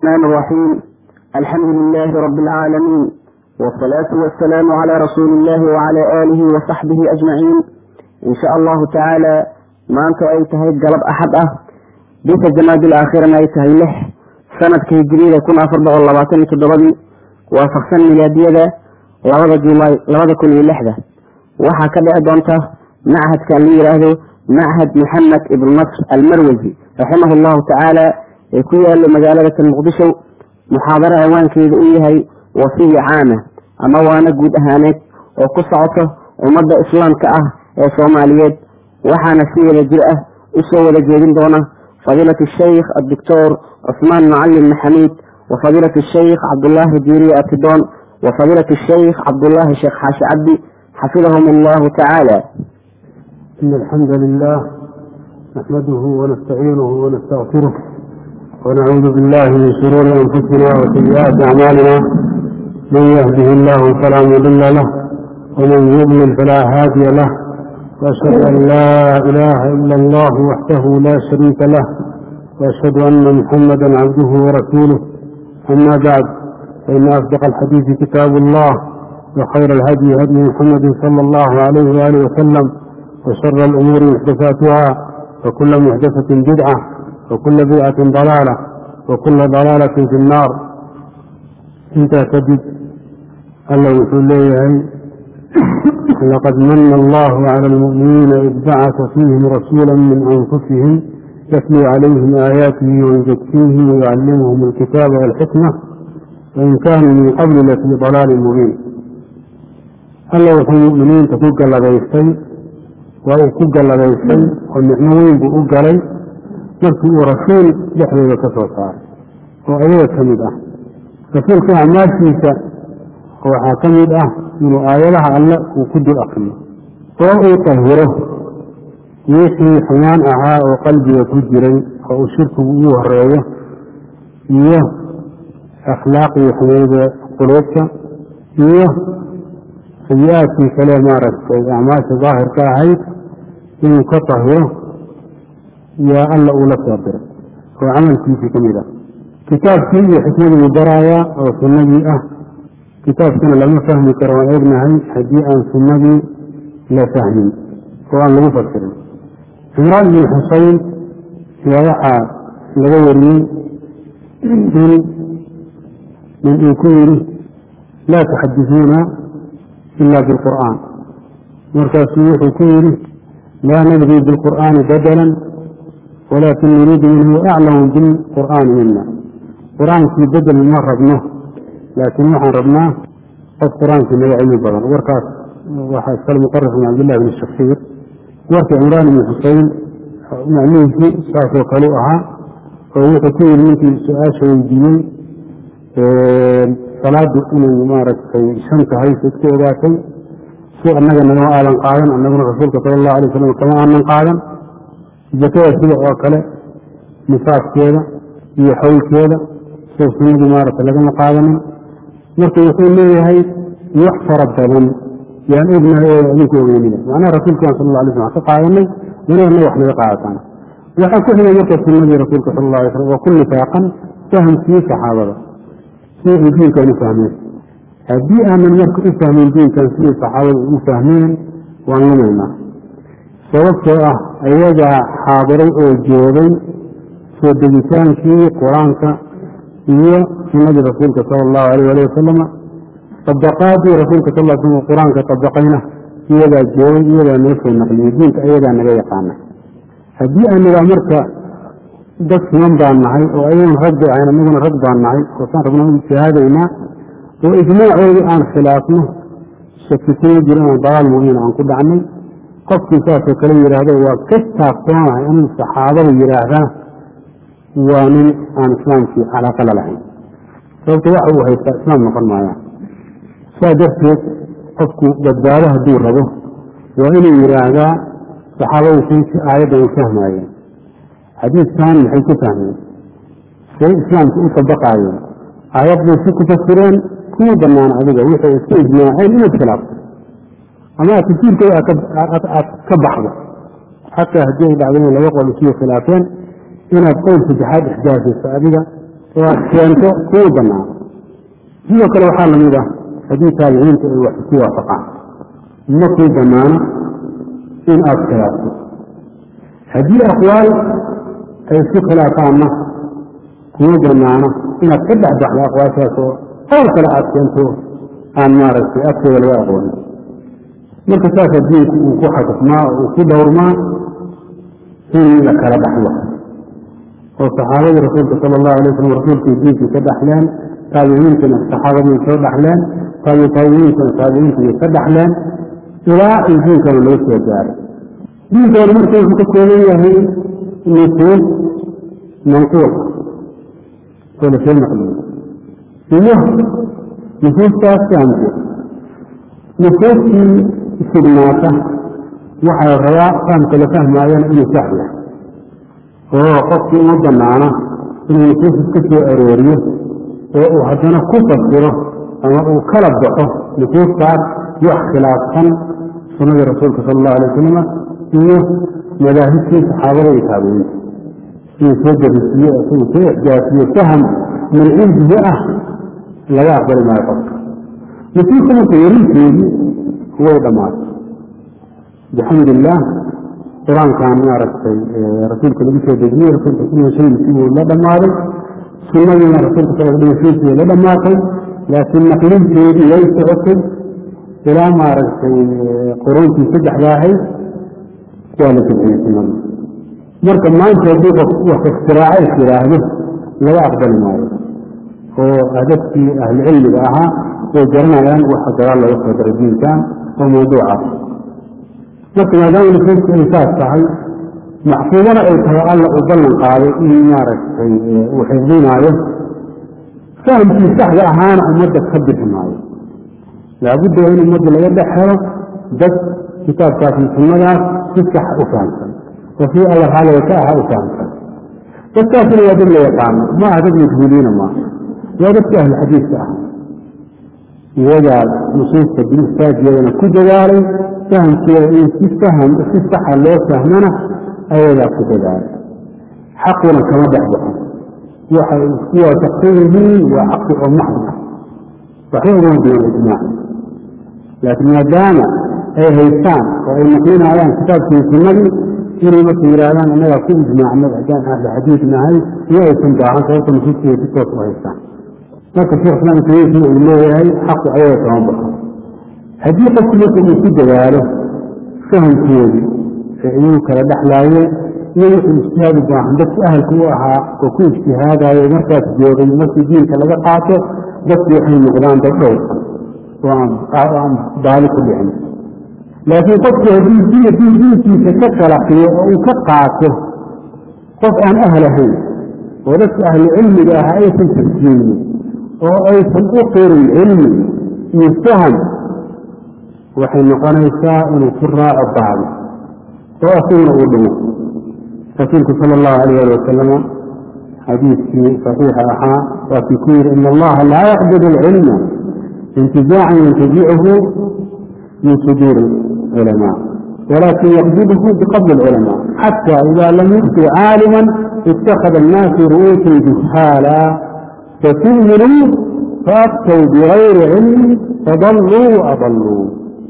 الرحمن الرحيم الحمد لله رب العالمين والصلاة والسلام على رسول الله وعلى آله وصحبه أجمعين إن شاء الله تعالى ما أنت أي تهي قلب أحد أه بيت الجماد الآخير ما يتهي له سنة كهجرية كنا أفرد الله باتني كدبدي وفقسن ميلادية لبدا جولاي لبدا كل لحظة وحا كده أدونته معهد كان لي يراهدو معهد محمد ابن نصر المروزي رحمه الله تعالى يكون له مجالة المقدشة محاضرة عوان كيد إيهي وصية عامة أما وانا قد أهانت وقصعته ومدى إسلام كأه يا صوماليات وحانا سيئة الجرأة أسوى لجيدين دونه فضيلة الشيخ الدكتور عثمان معلم محميد وفضيلة الشيخ عبد الله الديري أتدون وفضيلة الشيخ عبد الله الشيخ حاش عبدي حفظهم الله تعالى إن الحمد لله نحمده ونستعينه ونستغفره ونعوذ بالله من شرور أنفسنا وسيئات أعمالنا من يهده الله فلا مضل له ومن يضلل فلا هادي له وأشهد أن لا إله إلا الله وحده لا شريك له وأشهد أن محمدا عبده ورسوله أما بعد فإن أصدق الحديث كتاب الله وخير الهدي هدي محمد صلى الله عليه وآله وسلم وشر الأمور محدثاتها وكل محدثة بدعة وكل بدعة ضلالة وكل ضلالة في النار انت تجد الله يقول لي لقد من الله على المؤمنين إذ بعث فيهم رسولا من أنفسهم يتلو عليهم آياته ويزكيهم ويعلمهم الكتاب والحكمة وإن كانوا من قبل لفي ضلال مبين الله يقول المؤمنين تفوق لغيستي وأي كوك لغيستي والنعموين بؤق لي markii uu rasuul dhexdooda ka soo saaray oo ayaga ka mid ah rasuulka acmaashiisa waxaa ka mid ah inuu aayadaha alle uu ku dul akriyo oo uu tahiro wixii xumaan ahaa oo qalbiga ku jiray oo uu shirkigu ugu horeeyo iyo akhlaaqdii xumayda quluubta iyo sayi-aadkii kale maaragtay acmaasha daahirka ahayd inuu ka tahiro yaa alla uu la soo diray oo camalkiisii ka mid ah kitaabkii iyo xikmadii buu baraayaa oo sunnadii ah kitaabkana lama fahmi karo waan ognahay haddii aan sunnadii la fahmin oo aan lagu fasirin cimraan bin xuseyn yaa waxaa laga wariyey in nin uu ku yidhi laa tuxadisuuna ila bilqur'aan markaasuu wuxuu ku yidhi laa nabgii bilqur'aani badalan walakin nuriidu minhu aclamu bilqur'aani mina qur-aankii bedel ma rabno laakiin waxaan rabnaa qof qur-aankii naga cilmi badan warkaas waxaa iskale muqarif bin cabdillahi bn shakiir warkii cimraan ibni xuseyn macnihiisii saasoo kale u ahaa oo wuxuu ku yidhi ninkii su-aasha weydiiyey salaadu inay maaragtay shan tahay sayd ka ogaatay si annaga nagama aadan qaadan annaguna rasuulka sala allahu alay wasalam kama aanan qaadan zakada sida oo kale nifaaskeeda iyo xawlkeeda sida sunnadii maaragta lagama qaadanin marka wuxuu leeyahay wax fara badan yaan ognahay oo adinku ogeynina macnaha rasuulkan sal alla alay slam ka qaadanay wanagana wax naga qaadataan waxaa ku xigay marka sunnadii rasuulka sal alla alay slam waa ku nifaaqan fahamkii saxaabada si ay diinkan u fahmeen haddii aanan marka u fahmin diinkan sidii saxaabada u fahmeen waan lumaynaa sababtoo ah ayagaa xaadiray oo joogay soo degitaankii qur-aanka iyo sunnadii rasuulka sala allahu alayh ali wasalama dabaqaadii rasuulka sal l slam qur-aanka dabaqayna iyagaa joogay iyagaa noo soo naqliyey diinka ayagaa naga yaqaana haddii aanagaa marka dad siman baan nahay oo ayagan rag bay ahayn anaguna rag baan nahay oosaan rabna u ijtihaadaynaa oo ijmaacoodii aan khilaafno shaki kuma jiro inaan dalaal mubiin aan ku dhacnay qofkii saasoo kale yidhaahdo waa ka taabtoonahay inuu saxaabada yidhaahdaa waa nin aan islaamkii calaaqa la lahayn sababto waxa uu haystaa islaam noqon maayaan saa darteed qofku badbaado hadduu rabo waa inuu yidhaahdaa saxaabadu saysi aayaddan u fahmaayeen xadiidkan maxay ku fahmeen say islaamka u tabaqaayeen aayad bay si ku fasireen kuma banaan adiga wixii isku ijmaaceen inaad khilaafto ama aad tafsiirkooda aad ka baxdo xataa haddii ay dhacdo in laba qol isugu khilaafeen inaad qowl saddexaad ixdaasiso adiga oo aad keento kuu banaan sidoo kale waxaa lamid ah haddii taabiciinta ay wax isku waafaqaan ma kuu banaano in aada khilaafto haddii aqwaal ay isku khilaafaanna kuma banaano inaad ka dhex baxdo aqwaashaas oo qowl kale aada keento aan maaragtay agtooda laga aqoonin marka saasa diinku uu ku xakufmaa oo uu ku dhowrmaa in la kala dhaxlo oo saxaabadii rasuulka sala allahu alay wasalam rasuulkii diinkii ka dhaxleen taabiciintuna saxaabadii soo dhaxleen taabi taabiciintuna taabiciintii ka dhaxleen ilaa uu diinkana laga soo gaaray diinkoona marka wuxuu ka kooban yahay nusuus manquul oo lasoo naqliyo iyo nusuustaas fahamkeed nusuustii sugnaata waxaa rabaa fahamka la fahmaayana inuu sax yahay oo qofkii uma banaana inuu nusuus iska soo arooriyo oo uu haddana ku fasiro ama uu kala baxo nusuustaas wax khilaafsan sunnadii rasuulka sala allahu alay wasalama iyo madaahibtii saxaabada iyo taabiciinta inuu soo darisiiyo isagu soo ixjaasiyo faham min cindihi ah laga aqbali maayo qofka nusuusta marka yarinteedii way dhammaatay bixamd illaah qur-aankan maaragtay rasuulka lagu soo dejiyey rasuulka dhimashadiisii wuu la dhammaaday sunnadiina rasuulka sal dhimashadiisii way la dhammaatay laakiin naqlinteedii way socotay ilaa maaragtay quruuntii saddexda ahayd waa la dejiyey sunnada marka maanta haddii qof wax iktiraaco is yidhaahdo laga aqbali maayo oo dadkii ahlucilmiga ahaa way garanayaan waxa gadaal looga soo daray diinkan oo mawduuca marka maadaama nusuustu ay saas tahay maxfuudana ay tahay alla uu ballan qaaday in maaragtay uu xifdinaayo fahamkii saxda ahaana ummadda ka bixi maayo laabudda waa in ummadda laga dhex helo dad kitaabkaas iyo sunnadaas si sax u fahamsan oo sii alla raaliga ka aha u fahamsan dadkaasina waa dad la yaqaano ma aha dad majhuuliina maaha waa dadka ahlu xadiiska ah iyagaa nusuusta bilistaajeedana ku dadaalay fahamkeeda in si faham si saxa loo fahmana ayagaa ku dadaalay xaquna kama dhex baxo waxay isku waafaqsan yihiin waa xaqi oo maxdi ah waxba ugama duwan ijmaac laakiin maadaama ay haystaan oo ay naqlinayaan kitaabkii sunnadii inay marka yidhaahdaan innagaa ku ijmaacnay haddaan ahlu xadiid nahay iyo aysan baahan sababta nusuustiiay si toos u haystaan marka sheekh islaam tamiisna uu leeyahay xaqu ayaga kama baxo haddii qofku marka uu ku dadaalo fahamkoodii ee iyagu kala dhexlaayeen iyo wuxuu ijtihaad u baahan dadku ahalka u ahaa oo ku ijtihaadayo markaas joogay markii diinka laga qaato dadku waxay noqdaan dad dhowrsan oo aan baali ku dhicin laakiin qofku haddii diin diinkiisa ka qalaqiyo oo uu ka qaato qof aan ahal ahayn oo dadka ahlu cilmiga ah aysan tarjiyeynin oo aysan u qirin cilmi iyo faham waxay noqonaysaa inuu ku raaco baadi oo asaguna uu dhimo rasuulku sala allahu alayh ali wasalama xadiidkii saxiixa ahaa waa kii ku yidhi ina allaha laa yaqbid alcilma intizaacan yantazichu min suduuri culamaa walakin yaqbidhu biqabli alculamaa xata ida lam yubqi caalima ittakhada annaasu ru'uusan juhaala fatu'minuu faabtow bigayri cilmi fadalluu waadalluu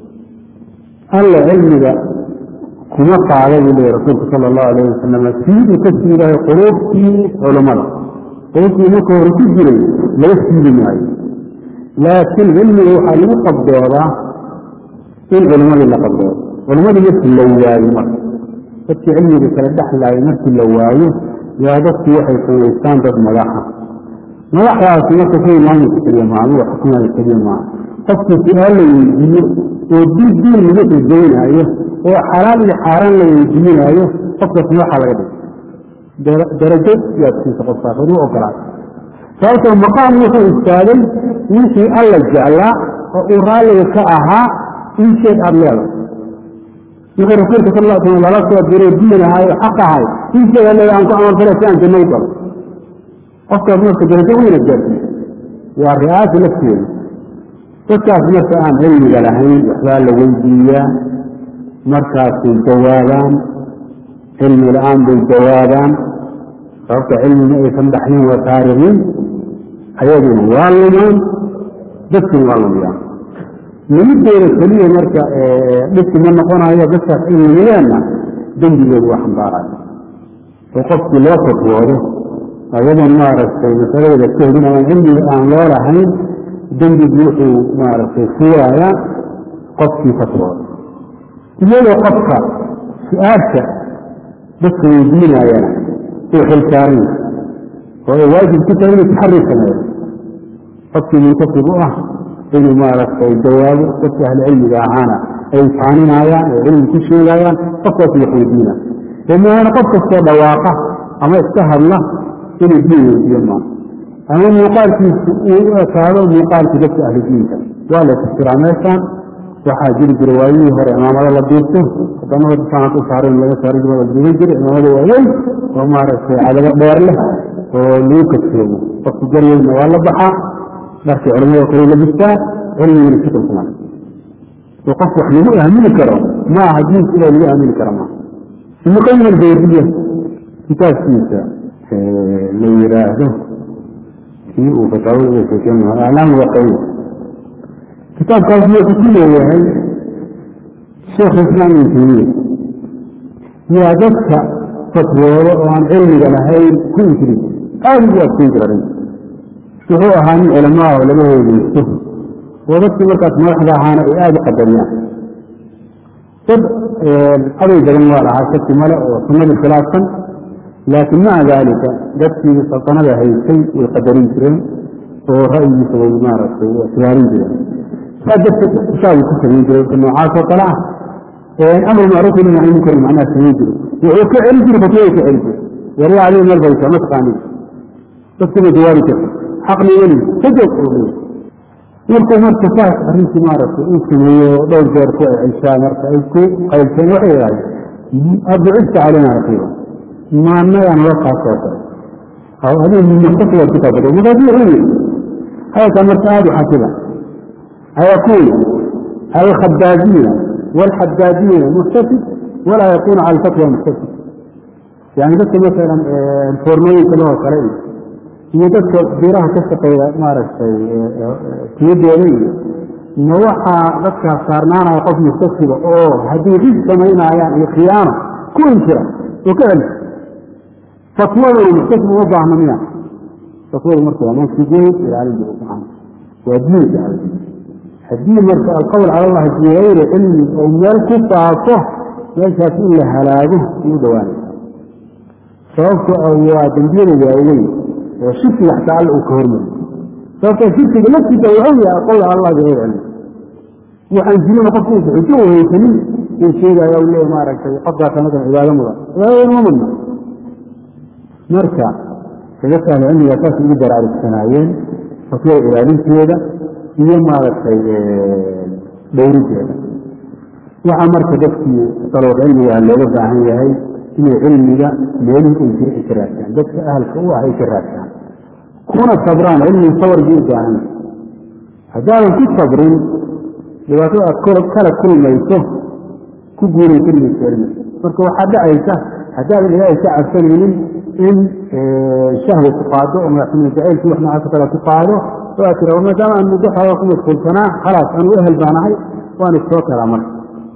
alla cilmiga kuma qaada buu leeyay rasuulku sala allahu alayh wasalam sii uu ka siidayo quluubtii culammada quluubtii marka hore ku jiray laga siidi maayo laakiin cilmiga waxaa lagu qabdoodaa in culimmadii la qabdoodo culimmadii markii la waayo marka dadkii cilmiga kala dhexlaaya markii la waayo yaa dadkii waxay samaystaan dad madaxa madaxdaasi marka kuwii maamulka keliya maaha ama xukumada keliya maaha qofkii su-aal la weydiiyo oo diin diin lagu xujaynaayo oo xalaal iyo xaaraan la weydiinaayo qofkaas madaxa laga dhigay darajo yaad siisa qofkaas ood u ogolaatay sababtoo maqaam wuxuu istaagay wixii alla jeclaa oo uu raalliga ka ahaa in sheeg aada leedahay wixii rasuulka sal lla slam lala soo diray diin ahay oo xaq ahay in sheeg aad leedahay aan ku camalfala si aan janno u galo qofkaas marka darajo weyna gaarsiiya waa ri'aasa lafteeda dadkaas marka aan cilmiga lahayn waxbaa la weydiiyaa markaasay jawaabaan cilmi la-aan bay jawaabaan sababta cilmi ma aysan dhaxlin waa taarikiin ayaguna waa lumaan dadkuna waa lumiyaan lumidooda keliya marka dhibki ma noqonayo dadkaas ay lumiyaanna dembigooda waa xambaaraya oo qofkii loo fatwoodo ayadoon maaragtay masaladooda ka helin ama cilmiga aan loo lahayn dembigi wuxuu maaragtay fuurayaa qofkii fatwooda iyadoo qofka su-aasha dadka weydiinayana uu xilsaaran oo ay waajib ku tahay inuu taxari sameeyo qofkii muntasib u ah inuu maaragtay jawaabo dadka ahli cilmiga ahaana ay faaninayaan oo cilmi ku sheegayaan qofkaas wax weydiina maana qof kastoo dhawaaqa ama iska hadla inuu diin weydiiyo maa ama muuqaalkiisu uu u ekaado muuqaalkii dadka ahli diinka waa la tafsiraa meeshaan waxaa jiri jira waayihii hore imaamado la duurto wadamada saanad u saaran laga saari jiro la duuban jira imaamada waaweyn oo maaragtay cadabo dheer leh oo lagu kadsoomo qofku garweynna waa la baxaa dharkii culamada kale la bistaa cilmigina si kalsumaan oo qof wax lagu aamini karo maaha diinka ilaa lagu aamini karo maaha ibnu qayim albeydiya kitaabkiisa la yidhaahdo kii uu fataawada uga sheekeen aclaam waqayi kitaabkaas wuxuu ku leeyahay sheekhu islaam ibn taymiya yaa dadka fatwoodo oo aan cilmiga lahayn ku inkiri aada ugu adkeyn jira arrinta wuxuu ahaa nin culamaa oo laga heegeysto oo dadkii markaas madaxda ahaana ay aada u qadariyaan dad aday badan waa lahaa shaki male oo sunnadii khilaafsan laakiin maca daalika dadkii saltanada haysay way qadarin jireen oo ra'yigiisa way maaragtay ictibaarin jireen saa darteed ishaabu ku samayn jiray dadka noocaas oo kale ah amar macruuf ina nahy munkar macnaha samayn jiray wuxuu ka celin jiray fatwada ka celin jiray waryaa adiga meel baysa ma taqaanin dadkuma jawaabi karta xaqni weli ka joog oo leeyahay markuu marka saas arrintii maaragtay uu sameeyo dhowr jeer ku ceshaa marka ay ku qaybseen waxay yidhahdeen abucista calayna raqiiba maanagaan loo kaasoo kale adiga mustaqbal ku taabado markaas wuxuu yidhi hadalkaa marka aada u xasida أيكون الخبازين والحدادين مختفي ولا يكون على الفتوى مختفي يعني بس مثلا الفورمين كما هو كلام يدك بيراه تستقي مارس تيدي ما وحى ذكر صارنا قف مختفي أوه هذه غير سمينا يعني خيانة كل كده وكذا فتوى المختفي وضع منها فتوى المرتبة من في جيد إلى علي سبحانه ودين على haddii marka alqowl cala allahi fii gayri cilmi oo meel ku faafo meeshaas in la halaago ugu dhawaanaysa sababto waa dembiyada waaweyn oo shirkiga xataa alla uu ka hormariyo sababtoo shirkiga laftiisa wuxuu yahay alqowl cala allah bigayri cilmi waxaan jirina qofku uusa xujo u haysanin uu sheegaya u leeyahy maaragtay qofkaasa masalan cibaado mudan cibaadada ma mudna marka dadka ahlu cilmiga saas ugu baraarugsanaayeen fatwada ilaalinteeda iyo maaragtay dhowrinteeda waxaa marka dadkii dalood cilmiga looga baahan yahay inay cilmiga meelihii ay jira ay ka raadtaan dadka ahalka u ah ay ka raadtaan kuna sabraan cilmiga sabargii u baahan haddaadan ku sabrin dhibaatada aad kala kulmayso ku guuraysa mayso cilmiga marka waxaa dhacaysa haddaadan ilaahay ka cabsanaynin in shahwa ku qaado oo madaxnimo jacaylkii wax noocaas kale ku qaado waa tira maadaama aan muddo xoogaa ku mashquulsanaa khalaas anu ehel baanahay waan issoo karaa marka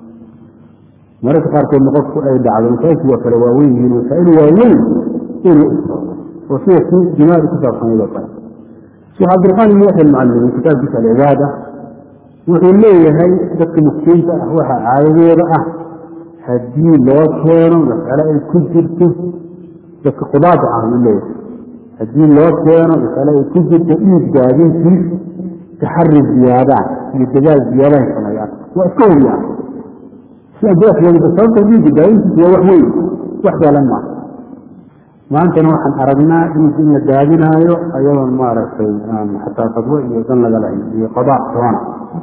mararka qaarkoodna qofku ay dhacdo masaa'ilku waa kale waaweyn yihiin masaa'il waaweyn inuu istoodo oo sida kii jimaari ku saabsanayd oo kale sheekh cabdiraxmaan ibn yaxya almucallimi kitaabkiisa alcibaada wuxuu leeyahay dadka muftiinta ah waxa caadadooda ah haddii loo keeno mas'ale ay ku jirto dadka qudaada ah uu leeyahay haddii loo keeno masale ay ku jirto dhiig daadintiis taxari ziyaadaan iyo dadaal ziyaadahay sameeyaan waa iska huriyaan si adeex looga sababta dhiigga daadintiis waa wax weyn wax saalan maaha maantana waxaan aragnaa dhiig in la daadinaayo ayadoon maaragtay aan xataa fadwo iyo dan laga lahayn iyo qadaa toona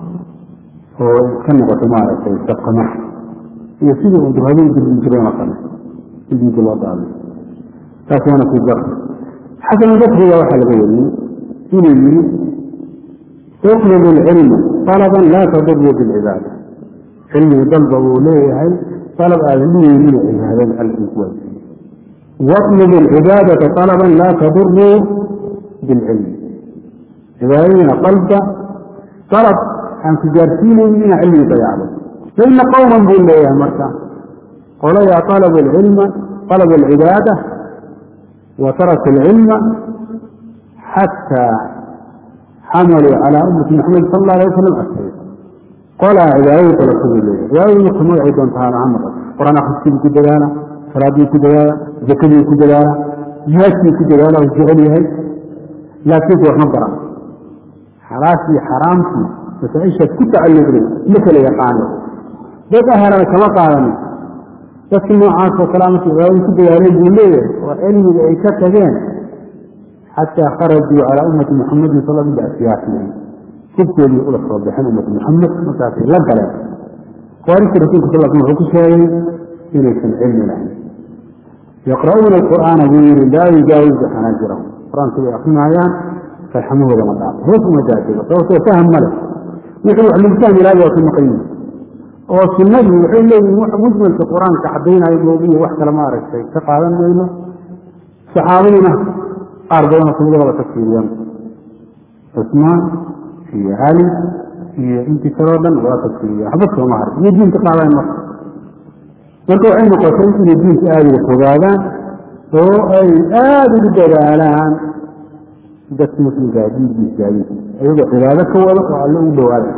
oo iska noqoto maaragtay sabqama iyo sidii uu durhadin dirbin jireen oo kale in dhiigga loo daadiyo taas waana ku gar xasan basriga waxaa laga wariyey inuu yidhi utlub lcilma alaban laa taduru bilcibaada cilmiga dalba uu leeyahay alab aadan dhigeynin cibaadada alkii ku waajibay watlub alcibaadata alaban laa taduru bilcilmi cibaadadiina qalba dalab aan ku gaarsiinaynin inaa cilmigi dayacdo faina qowman buu leeyahay marka qolayaa alaba alcilma alaba alcibaada wa taraka alcilma xataa xamaluu calaa ummati maxamed sal alla alay wasalam asay qolaa cibaadadii dalabta buu leeyahay cibaadadii marka magacay doonta ha noqoto qur-aan akhriskii ku dadaala salaadii ku dadaala zakadii ku dadaala jihaadkii ku dadaala oo jecel yahay laakiinse waxma bara xalaashii xaraamtii masaaishaad ku tacalluqday ma kala yaqaano dad ahelana kama qaadanin dadki noocaas oo kale markay cibaadadii ku dadaaleen buu leeyahay oo cilmiga ay ka tageen xataa kharajuu calaa ummati muxamadin sal biasiyaasihim hubkoodii ula soo baxeen ummati muxamed markaasay la galeen khawaarijta rasulka sal sl wuxuu ku sheegay inaysan cilmi lahayn yaqra'uuna alqur'aana buu yihi laa yujaawizu xanaajirahum qur-aanka way akrinayaan farxamahooda ma dhaafo hoos uma daadego sababtoo faham ma leh wixii wax lagu fahmi lahay waa ka maqan yihin oo sunnadii waxay leeyihin wax mujmalka qur-aanka caddaynayo moogiyo wax kale ma aragtay ka qaadan mayno saxaabaduna qaar badanoo kamida wada tagfiiriyaan cusmaan iyo cali iyo intii kaloo dhan waa tagfiiriya waxba sooma harin iyo diinka qaadayn marka marka waxay noqotay inay diinka aada uga fogaadaan oo ay aada ugu dadaalaan dadka muslimkaa diinkiisaadi ayagoo cibaado ka wado oo alle u dhawaada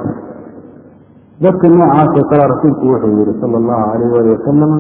dadka noocaasoo kale rasuulku wuxuu yihi sala allahu alayh wali wasalama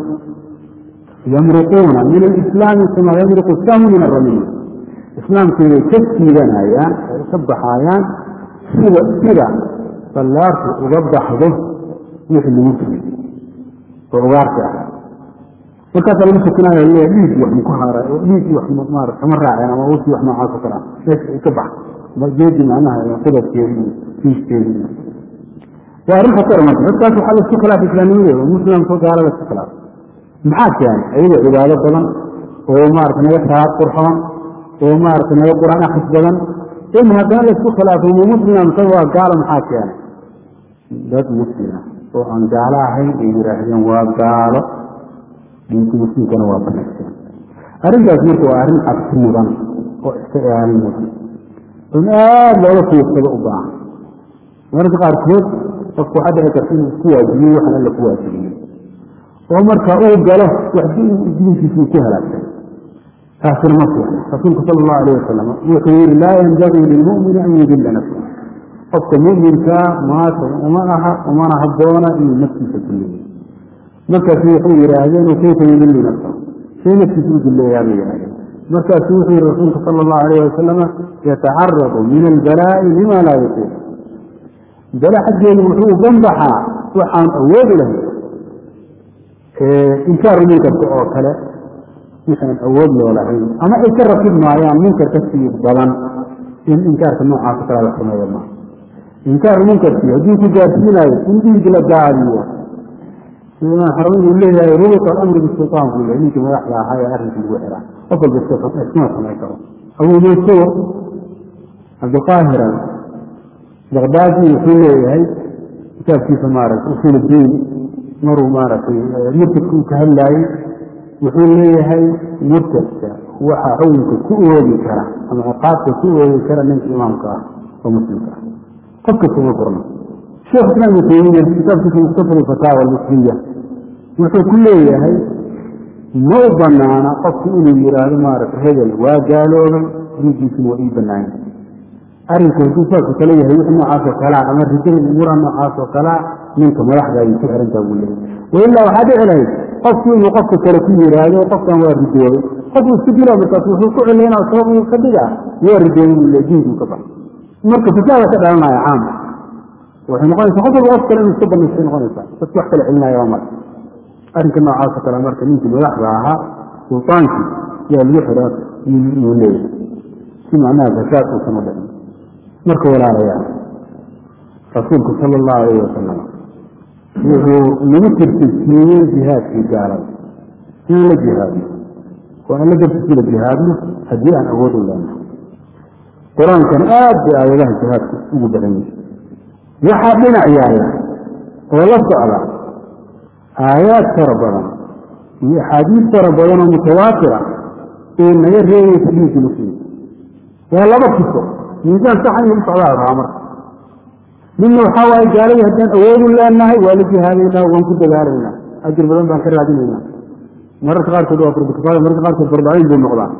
yamruquuna min alislaami kama yamruqu sahmu min aramiy islaamkiibay ka siidanayaan ay ka baxaayaan sida sida ballaarku uga baxdo wixii lagu fiyey oo ugaarta ah markaasaa lagu sukinayo le dhiig wax maku haaray oo dhiig wax maara kama raaceen ama wurkii wax noocaas oo kale ah meesha ay ka bax geedi macnaha qudabkeedi iyo fiiskeedi iyo waa arrin khatar marka dadkaas waxaa laisku khilaafay islaamnimadeeda oo muslimka gaala laisku khilaafay maxaa keenay ayagoo cibaado badan oo maarata naga salaad qurxoon oo maarata naga qur-aan akris badan in haddana laisku khilaafay mu muslima mise waa gaalo maxaa keenay dad muslima oo aan gaalo ahayn ay yidhaahdeen waa gaalo diinka muslimkana waa banayseen arrintaas marka waa arrin cabsi mudan oo iska ilaalin mudan in aada looga fiirsado u baahan mararka qaarkood qofku waxaa dhici karta inuu isku waajibiyo waxan alla ku waajibiyey oo marka uu galo wax diinkiisuu ku halaagsan taasina ma fiicna rasuulku sala allahu alayh wasalam wuxuu yihi laa yanbagii lilmu'mini an yudilla nafsa qofka mu'minkaa maata uma aha umana habboona inuu naftiisa duleeyo markaasu wuxuu yidhaahdeen kayfa yudillu nafsa say naftiisa u duleeyaa bay yidhahdeen markaasu wuxuu yihi rasuulku sala allahu alayh wasalama yatacaradu min albalaa'i lima laa yutiiq bale xaggeedu wuxuu ganbaxaa waxaan awoodi lahayn inkaaru munkarka oo kale wixaan awood loo lahayn ama ay ka rakib maayaan munkar ka sii badan in inkaarka noocaasa kala la sameeyo maa inkaaru munkarkii haddii ku gaarsiinayo in dhiig la daadiyo imaam xarun uu leeyahay rubuط alamri bisulطaan buu leeyahay ninkii madaxda ahaa ee arrinkii lagu xiraa qof walba iskuma samayn karo abu mansuur cabdiqaahiran baqdaadi wuxuu leeyahay kitaabkiisa maaragtay usul diin maruu maaragtay murtadka uu ka hadlaayey wuxuu leeyahay murtadka waxa xukunka ku oogi kara ama ciqaabka ku oogi kara ninka imaamka ah oo muslimka ah qof kasta uma furno sheekh islaam ibnu taymiya kitaabkiisa mustafa fataawa almusliya wuxuu ku leeyahay ma u banaana qofku inuu yidhaahdo maaragtay hebel waa gaaloobay diinkiisuna waa ii banaanya arrinku hadduu saasoo kale yahay wixii noocaasoo kalea ama rijada umuura noocaasoo kalea ninka madaxda ayay ku xirantaa buu leeyahy wailaa waxaa dhici lahayd qofku inuu qofka kale ku yidhaahdo qofkan waa ridoobay qofku isku dila markaas wuxuu ku celinaa sabab ka dhiga waa ridoobay buu leey diinkuu ka bax marka fasaada ka dhalanaya caam waxay noqonaysaa qof walba qof kale inuu iska banaystay noqonaysaa dadki wax kale celinaya waa marka arrinka noocaasoo kale marka ninkii madaxda ahaa sultaankii yaa lagu xiraa yuu leeyahay si macnaha fasaad uusan u dhicin marka walaalayaal rasuulku sala allahu alayh wasalam wuxuu nagu tirtirsiiyey jihaadkii gaalada in la jihaadno oo aan la dartiisi la jihaadno haddii aan awood u leenahay qur-aankan aad bay aayadaha jihaadku ugu badan yihi waxaa dhinac yaala oo la socda aayaad fara badan iyo axaadiis fara badan oo mutawaatira ee naga reebaysa dhiigga muslimka waa laba kiso miisaan saxa inuu u socdaa rabaa marka midna waxaa waaye gaaladii haddaan awoodu leenahay waa la jihaadaynaa waan ku dagaalaynaa ajir badan baan ka raadinaynaa mararka qaarkood waa fardkifaaya mararka qaarkood fardaciin bay noqdaan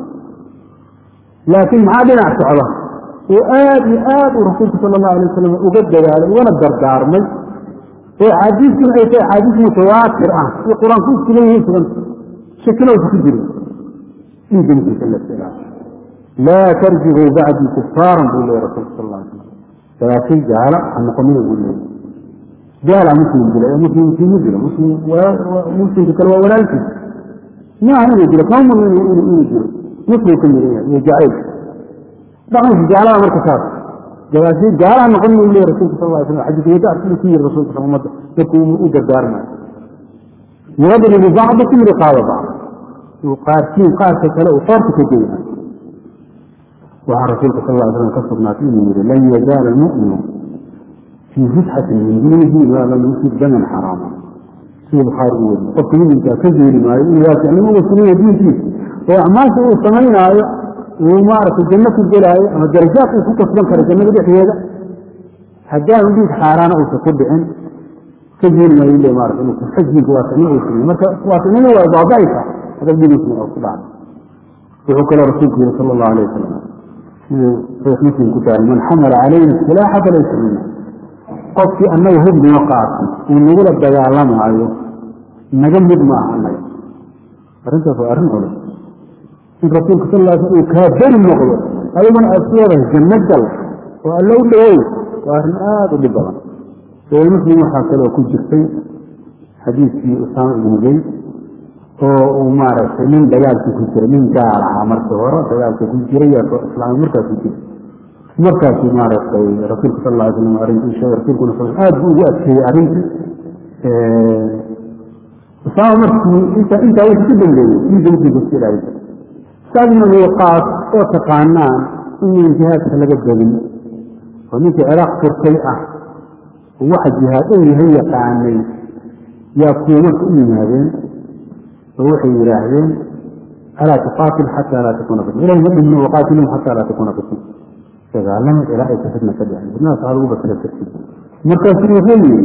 laakiin maxaa dhinac socda oo aad iyo aad uu rasuulku sala allahu alay wasalam uga dadaalay ugana dardaarmay oo axaadiistuna ay tahay axaadiis mutawaatir ah iyo qur-aanku isku leeyihiin sugan shakina usa ku jirin dhiigga ninkiisa la istiraa laa tarjicuu bacdii kufaaran buu leeyay rasuulku sal alla alay slam dagaashay gaala ha noqonina buu leeyay gaala muslim dila ee muslim muslimu dila muslim muslimka kale waa walaalkiis maaha inuu dilo kama mudno inuu dilo muslim ka miran yahay iyo jacayl dhaqanka gaalada marka saas gabaashay gaalaha noqon uu leeyahy rasulka sal lla slam xadiis wada arkidu ku yiri rasulka sal ummadda dadku u dardaarmayo yadribu bacdukum riqaaba bacd uu qaarkiin qaarka kale uu qoorta ka geyna waxaa rasuulka sal lla slam ka sugnaatay inuu yidhi lan yazaala almu'minu fii fitxatin min diinihi maa lam yusib daman xaraama sida bukhaari u weriye qofka muminkaa ka zeeri maayo inuu waasiicnimo uga sugayo diinkiisa oo acmaasha uu samaynaayo uu maaragtay janno ku gelaayo ama darajaad uu ku kasban karo jannada dhexdeeda haddaanu dhiig xaaraana uusa ku dhicin ka zeeri maayo le maarata inuu xajinka waasicnimo uu sameyo marka waasicnimo waa baaba'aysa hadab dhigiisna oo ku dhacda wuxuu kaloo rasuulku yihi sala allahu alayh wasalam siduu saxiix muslim ku tahay man xamala calayna silaaxa falaysa mina qofkii annaga hub noo qaatay uu nagula dagaalamaayo naga mid ma aha annaga arrintaas waa arrin culus in rasuulka sal lla sl uu kaa beri noqdo adiguna aad ku wadahay janno gal oo alla u dhawow waa arrin aada u dhib badan saxiix muslim waxaa kaloo ku jirtay xadiiskii usaama ibnu zayd oo uu maaragtay nin dagaalkii ku jiray nin gaal ahaa markii hore dagaalka ku jiray islaam markaa ku jiray markaasuu maaragtay rasuulka sal lla ly slam arrintii sheegay rasuulkuna sal aad buu ugu adkeeyey arrintii usaama markii inta intaa wixii ku dambeeyey diinta muslimka iska ilaalisa saadna wiiqaas oo taqaanaan inaan jihaadka laga badin oo ninkii ciraaq furtay ah waxa jihaad uu yahay yaqaanay yaa kuwa marka u yimaadeen oo waxay yidhaahdeen alaa tuqaatil xataa laa takuuna fitna ilahi ma dhimno waqaatilum xataa laa takuuna fitna dagaalama ilaa aysa fitna ka dhicin fitnadaas waxaa lagu basira karti markaasuu wuxuu yidhi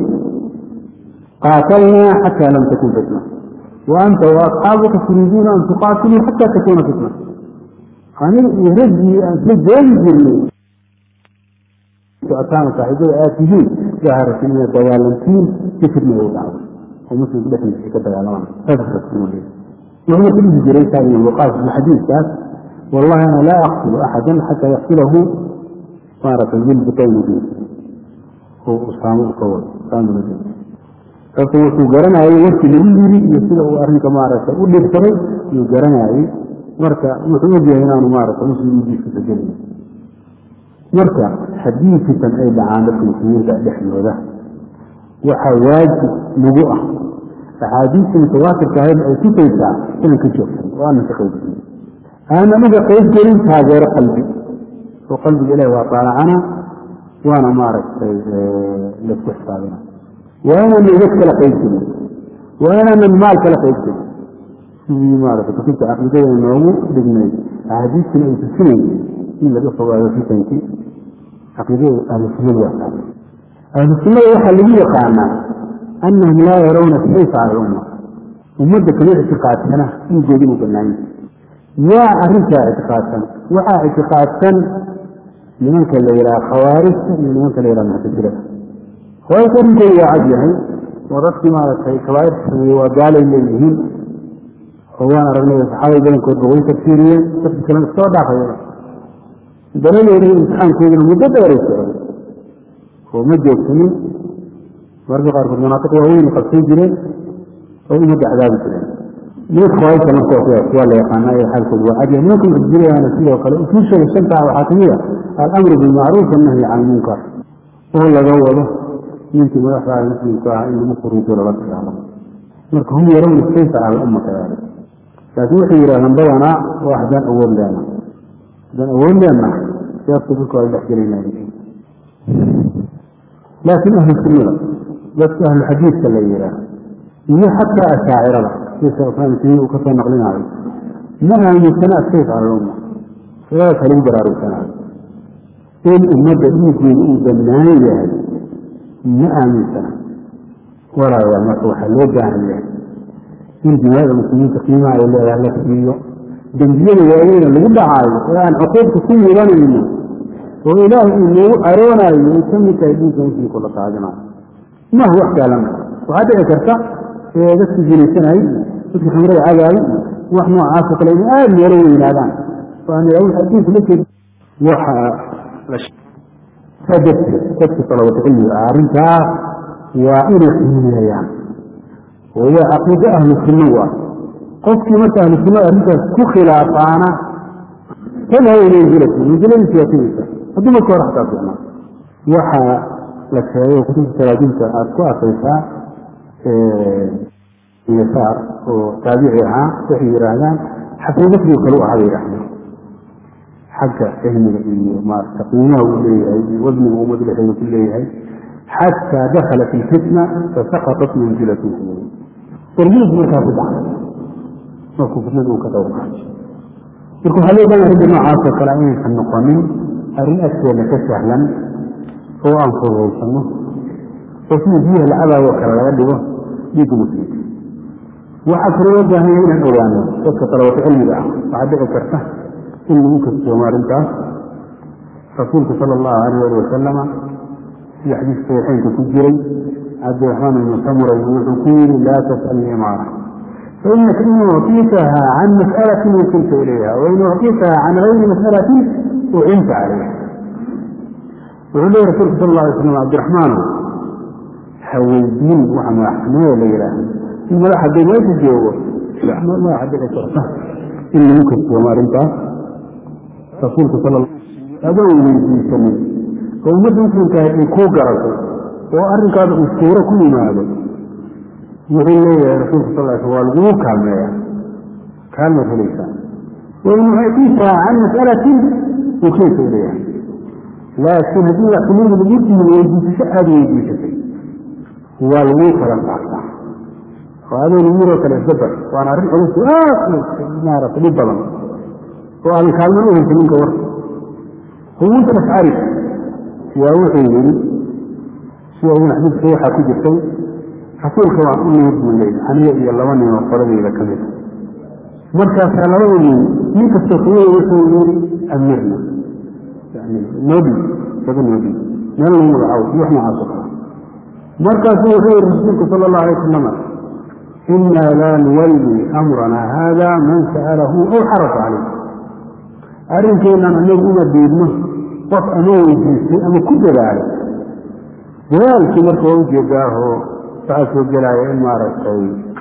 qaatalnaa xataa lam takun fitna wa anta waasxaabuka turiiduuna an tuqaatiluu xataa takuuna fitna aniga iyo raggii aan isla joogi jirnay socotaan saaxiibada aad tihiin gaharatan inaad dagaalantiin si fitna ugu dhacdo oo muslimku dhexdiisa ka dagaalamaan saas rasuul wuxuu marka dhihi jiray taagin waqaas xadiiskaas wallahi ana laa aqtulu axadan xataa yaqtulahu maaragtay bilbutayni bi oo usaamo u ka wado usaamo sababto wuxuu garanayay warkii lagu yiri iyo sida uu arrinka maaragtay u dhibsaday yuu garanayay marka wuxuu ogyahay inaanu maaragtay muslim ujiiskisa gelin marka haddii fitan ay dhacaan dadka muslimiinta dhexdooda waxaa waajib nagu ah axaadiista mutawaatirka ahayd ay tusaysaa inaan ka joogsan oo aanan ka qaybgelin aanan uga qaybgelin taageero qalbi oo qalbiga ilahi waa taalacana waana maaragtay laisku xisaabina waa inaanan iga kala qaybgelin waa inaanan maal kala qaybgelin sidii maaragtay kutubta caqiidada noogu dhignay axaadiistuna ay tusinaysa in laga fogaado fitankii caqiidada ahlusunnada waa tahay ahlusunnada waxaa lagu yaqaanaa anahum laa yarawna sayfa cala lumma ummadda kama ictiqaadsana dhiigood inuu bannaan yahay yaa arrintaa ictiqaadsan waxaa ictiqaadsan nimanka la yidhaha khawaarijta iyo nimanka la yidhaha muctasilada khawaarijta arrinkooda waa cad yahay oo dadkii maaragtay kabaairta sameeye waa gaalay leeyihiin oo waan aragnay saxaabada badankoodba way tafsiiriyeen dadka kalena iskoo dhaafaya daladeeda imtixaankooduna muddo dheeray socday oo ma joogsanin mararka qaarkood manaaqiq waaweyn qabsan jireen oo umadda cadaabi jireen nimanka khawaarijta marka sidaas waa la yaqaanaa ee xaalkoodu waa cadyahay nimanka muctasilayana sidoo kale usuushooda shanta ah waxaa kamid a alamru bilmacruuf annahyi can lmunkar oo laga wado ninkii madaxda muslimka ah in lagu quruujo lala dagaalamo marka hum yarawna sayfa cala umma kadalik laakiin waxay yidhahdaan badanaa waa haddaan awood leena haddaan awood leena siyaasta dadka waa dhex gelayna laakiin ahlu sunnada dadka ahlu xadiidka la yidhaah iyo xataa ashaacirada sida sheekh islaam timiin uu kasoo naqlinaayo ma aaminsana asayf cala lumma sidaas halagu baraarugsanaayo in ummadda dhiiggeeda uu bannaan yahay ma aaminsana walaayaa marka waxaa loo baahan yahay in dimaada muslimiinta qiimaha ay leedahay la siiyo dembiyada waaweyna lagu dhacaayo oo aan cuquubka ku mudanayno oo ilaahay uu noogu aroonayo ay ka mid tahay diinka muslimku la qaadinayo maaha wax saalan waxaa dhici karta dadkii zinaysanayay dadkii khamrada cagaayay wax noocaasoo kale inay aada meelo weynaadaan adduunku la jeed waxa darteed dadka talabata cilmiga ah arrintaa waa inay qiimeeyaan oo waa caqiido ahlu sunna u ah qofkii marka ahlu sunnada arrintaas ku khilaafaana tadhaw manzilati manziladiisi waa tegeysa hadduu marka hore xataa fiicnaa waxaa la sheegay kutubta talaajinta aada ku arkaysaa yasaar oo taabici ahaa waxay yidhaahdaan xasanbasrigo kale u ahaa bay yidhahdeen xagga cilmiga iyo maarata qiimaha uu leeyahay iyo wadniga ummad dhexeeda ku leeyahay xataa dakala fi lfitna fasaqatat manzilatuhu darjiis markaa ku dhacay markuu fitnada uu ka qayb qaatay marka waxaa loo baahan arrinta noocaasoo kale inaysan noqonin arrin agteena ka sahlan oo aan fududaysano oo sida biyaha lacabaago kale laga dhigo dhiigga muslimka waxaa kaloo loo baahan yahay inaan ogaano dadka talabato cilmiga ah waxaa dhici karta in lagu kastoomo arrintaas rasuulku sala allahu alayh ali wasalama sida xadiis saxiixeynka ku jiray cabdiraxmaan ibnu samuray wuxuu ku yidhi laa tas'alni imaara fainaka in ucطيtaha can mas'alatin wukilta ilayha wain ucطيtaha can gayri mas'alatin ucinta calayha wuxuu leeya rasulku sal la alay slam cabdiraxmaano ha weydiin waxa madaxnimada la yidhaahdo in madax hadduu meesha joogo madaxa dhici karta in lagu kastoomo arrintaas rasuulku sal adoo weydiisanin oo ummadda muslimkaah ay kuu garato oo arrinkaada uu suuro ku yimaado wuxuu leeyahay rasuulku sal l sl waa laguu kaalmeeya kaalmaad helaysaa wain ucطiitaa can mas'alatin ukeyta ilayha laakiin haddii madaxtinimada lagu diido weydiisasho aada weydiisatay waa laguu kala saartaa oo adoon yiroo kale isdabar waana arrin culus aad maarata dhib badan oo aadan kaalman u haysa ninka warka huwuusa ashcari yaa wuxuu yidhi sida ibn xadiidka waxaa ku jirtay rasuulka waan u nimid buu leeyay aniga iyo laba nin oo qoladayda ka mid markaasaa labada nin nin kastoo kuwada wuxuu yidhi amirna yani nobi saba nobi meel lagu magacaabo iyo wax noocaas oo kale markaasuu wuxuu yihi rasuulku sala allahu alay wasalama inaa laa nuwalli amrana haada man sa'alahu aw xarafa calayh arrinkeennan anagu uma diidno qof ama weydiistay ama ku dadaalay dadaalkii marka waa ujeedaahoo waxaa soo gelaya in maaragtay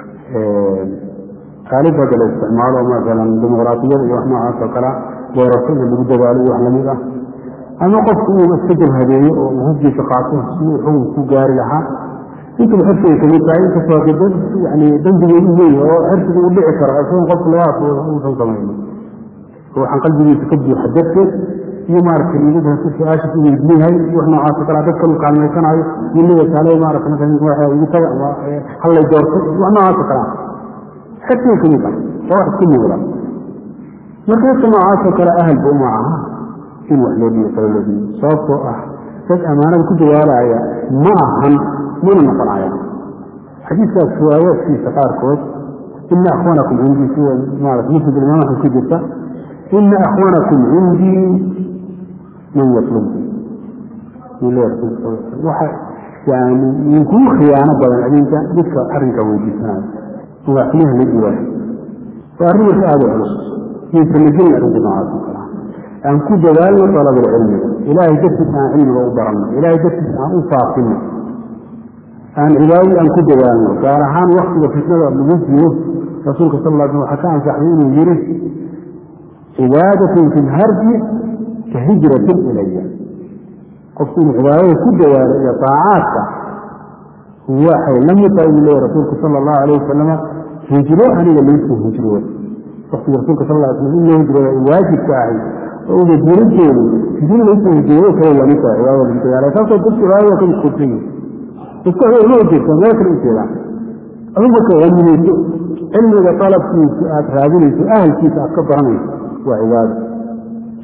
qaalib hadda la isticmaalo masalan dimuqraatiyada iyo wax noocaas oo kale doorasho in lagu dadaalo iyo wax lamid ah ama qofku uu iska jabhadeeyo oo uu hubgiisa qaato si uu xukun ku gaari lahaa intaba xirsigay kamid tahay inkastoo hade yani dembigeedu weyn oo xirsiga u dhici karo isagoon qofku labadaas uusan samayno waxaan qalbigiisa ka buuxa darteed iyo maaragtay niyada hasu su-aashiis u weydiinahay iyo wax noocaas o kale dadkan uu kaalmaysanayo iyo leeya kaale maarata marka igu taga ama hallay doorto wax noocaas oo kale ah xirsiga kamid ah waa wax isku muuqda marka dadka noocaas oo kale ahalba uma aha in wax loo dhiyo kale loo dhiyo sababtoo ah dad ammaanada ku dawaalaya ma ahan mana noqonaya xadiiskaas riwaayaadkiisa qaarkood ina akhwanakum cindii sida maarata musnad imaam axmed ku jirta ina akhwanakum cindii man yatlub waxa yani inkuu khiyaano badan adinka dadka arrinka weydiisanayo madaxweynaha la dhiwaayo waa arrin marka aada u culus yaysan la gelin arrinta noocaas oo kale aan ku dadaalno dalabulcilmiga ilaahay dartiisa aan cilmiga u baranno ilaahay dartiisa aan u faafino aan cibaadadii aan ku dadaalno gaar ahaan waktiga fitnada lagu jiro rasuulka sal l sl waxaa ka ansaxday inuu yiri cibaadatun fi lharji ka hijratin ilaya qofku inuu cibaadada ku dadaalo iyo daacaadka waxay la mid tahay buu leeya rasuulku sala allahu alayh wasalama hijro aniga laysoo hijrooda waktiga rasuulka sal l slam in loo hijrooda ay waajibka ahay oo ubajirinteedu hijro laysoo hijroodo kale lamid tahay cibaadada lagu dadaala saasoo dadka cibaadada ka mashquulsan yihin dadka waxay uma ujeedtaan meel kale ujeedaan adigu marka haminayso cilmiga dalabkiisa aada raadinayso ahalkiisa aad ka baranayso waa cibaado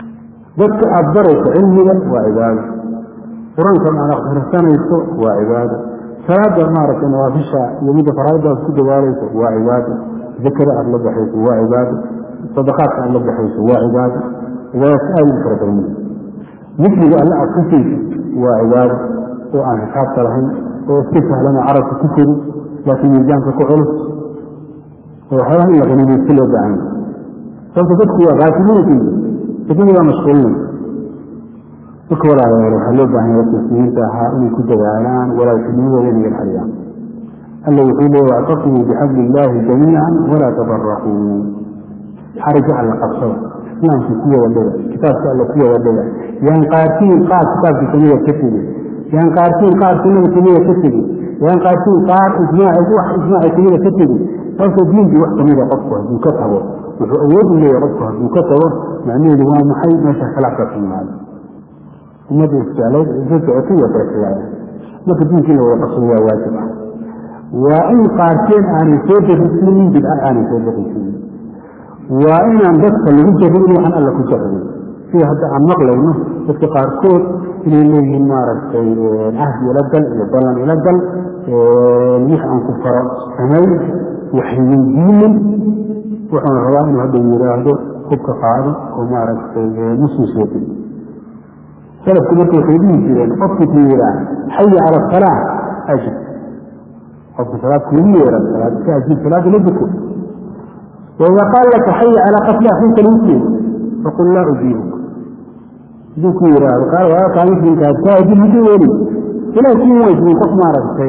dadka aada barayso cilmiga waa cibaado qur-aankan aad akhrisanayso waa cibaado salaada maaragtay nawaafisha iyo midda faraaidda aad ku dadaalayso waa cibaado zakada aada la baxayso waa cibaado sadaqaadka aada la baxayso waa cibaado cibaadaadka aada u fara badan dikriga alle aad ku sayso waa cibaado oo aan xisaabta lahayn oo iska sahlana carabka ku feri laakiin miisaanka ku culus oo waxyaalaha in la qanimaysto loo baahan sababta dadku waa kaafiliinka addunya waa mashquulinay marka walaalayaal waxaa loo baahan yahay muslimiinta ahaa inay ku dadaalaan walaaltinimadooda inay ilxaliyaan alla wuxuu leeya wactasimuu bixabli illaahi jamiican walaa tafaraquu xariga alla qabsada islaamka ku wada dhega kitaabka alla ku wada dhega yaan qaartiin qaar kitaabka kamida ka tegin yaan qaartiin qaar sunnada kamida ka tegin yaan qaartiin qaar ijmaaci wax ijmaaci kamida ka tegin sababta diinkii wax kamida qofku hadduu ka tago wuxuu awood u leeyahay qofku hadduu ka tago macnaheedu waa maxay meesha khilaafka ka yimaado ummadda isjeclayd isa socotay waa kala khilaaya marka diinkii la wada qabsado waa waajib ah waa in qaarkeen aanay soo darisiinin bidca aanay soo darisiinin waa inaan dadka lagu jarrin waxaan alla ku jarrin sida hadda aan maqlayno dadka qaarkood inay leeyihiin maaragtay cahdi ila gal iyo ballan ila gal wix aan ku faro samay waxweydiinin wuxuuna rabaa inuu hadda yidhaahdo hubka qaado oo maaragtay muslim soo dil salafku marka waxay dhihi jireen qofku ku yihaa xaya cala asalaa ajib qofka salaad kuugu yeera salaad ka ajib salaada la duko وإذا قال لك حي على قتل أخيك المسلم فقل لا أجيبك ذكورا قال وقال مثل كان كاهد الهدولي فلا كي وجه من قف مارك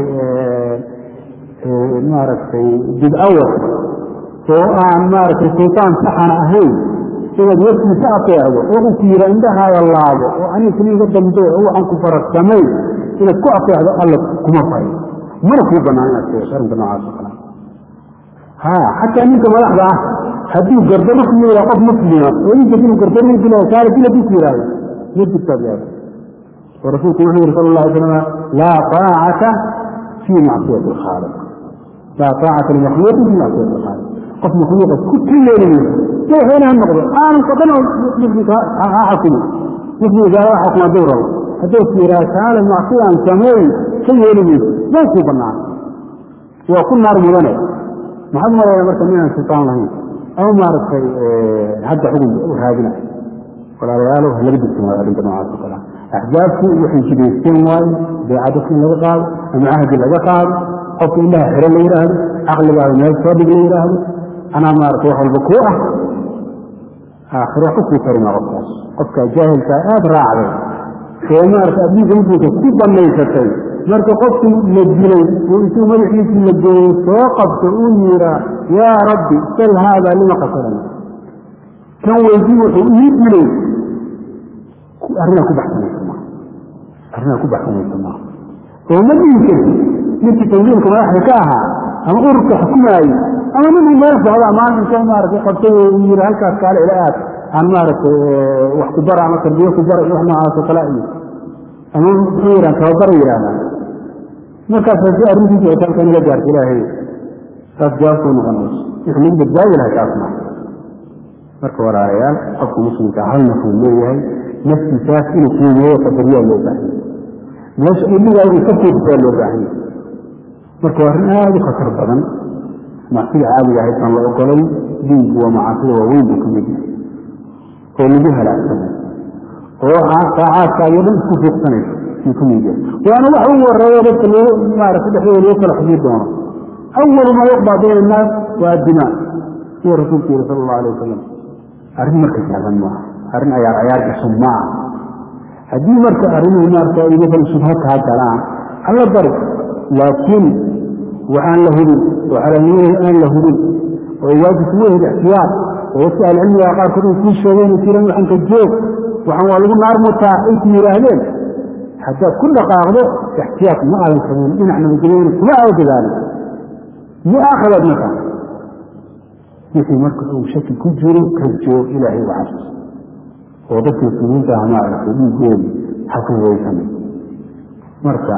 مارك جد أول وآن مارك الشيطان سحن أهين إذا يسمى سأطيعه وأكير عندها والله وأن يسمى قدام دوء هو أن كفر السمي إذا كأطيع الله كما فاي مركو بنانا سيشار بنا عاصقنا ها حتى أنك ملحظة هديه قردرك من قف مسلمة وإن جدين قردرك من كان كلا بيكيرا يجب التابعات ورسولك محمد صلى الله عليه وسلم لا طاعة في معصية الخالق لا طاعة المخلوق في معصية الخالق قف مخلوق كل يوم كيف هنا النقض أنا قطنا مثلك أحكم مثل إذا أحكم دورا هدوك في رسالة المعصية عن سموي كل يوم ما يكون بناء وكل نار مدنة محمد يا مركب من الشيطان لهم أو ما رأيت حتى حكم هذا ولا رياله هل بدك ما أريد ما أعرف أحزابك وحين كده يستوى بعدك من الغاب أم عهد الأبقاب حكم الله حر اللي يراه عقل بعض الناس صادق اللي يراه أنا ما أروح البكوة آخر حكم كريم غطاس قفك جاهل كأب راعي فما أردت أبيك مدرك كيف ليستي مرك قفت مجلي وإنتو ملحيك مجلي فوقفت أميرا يا ربي سل هذا لما قصرنا كان ويجيب حقيق لي أرنا كبحثنا السماء أرنا كبحثنا السماء وما يمكن نتي تنظيمك ما يحركاها أما أرك حكماي أما من ما يفعل ما أنت كان مارك قبته يمير هلك قال إلى عن مارك وحكو برع ما تربيه كبرع وحنا على سقلائي أما خيرا كبر يرانا markaas haddii arrintiisa ay tahay kaniga gaarta ilaahay taas jawaabtu noqonayso wixii mid badbaadi lahay taasna marka walaalayaal qofka muslimka hal nafuu leeyahay naftiisaas inuu qiimeeyo qadariyaa loo baahan meesha illigaa inuu ka fiirsaa loo baahan marka waa arrin aada u khatar badan macsida caadiga ahayd aan la ogolay diinku waa macaasida waaweyn buu ka mid yahay oo lagu halaagsamay oo saacaadkaayo dhan isku fiiqsanayso وانا وحو الرواية بس اللي ما عرف الحين اللي يوصل حديث دونه اول ما يقضى بين الناس والدماء هو رسول الله صلى الله عليه وسلم أرن مركز هذا النوع أرن أيار أيار كسماع هذه مركز أرن مركز إذا كان شبهات هذا الآن على الضرب لكن وعن له وعلى نيه أن له ويواجه سويه الاحتياط ويسأل عني وقال كل كل شيء يصير عن كجوك وعن والله نار متاع انت يراهلين حتى كل قاعدة احتياط ما على القانون إن احنا مجرين ما أو ذلك ما آخر المكان مثل مركز أو شكل كجر كجو إلهي وعرس وضبط السنين ده ما أعرف يقول حكم ويسمي مركز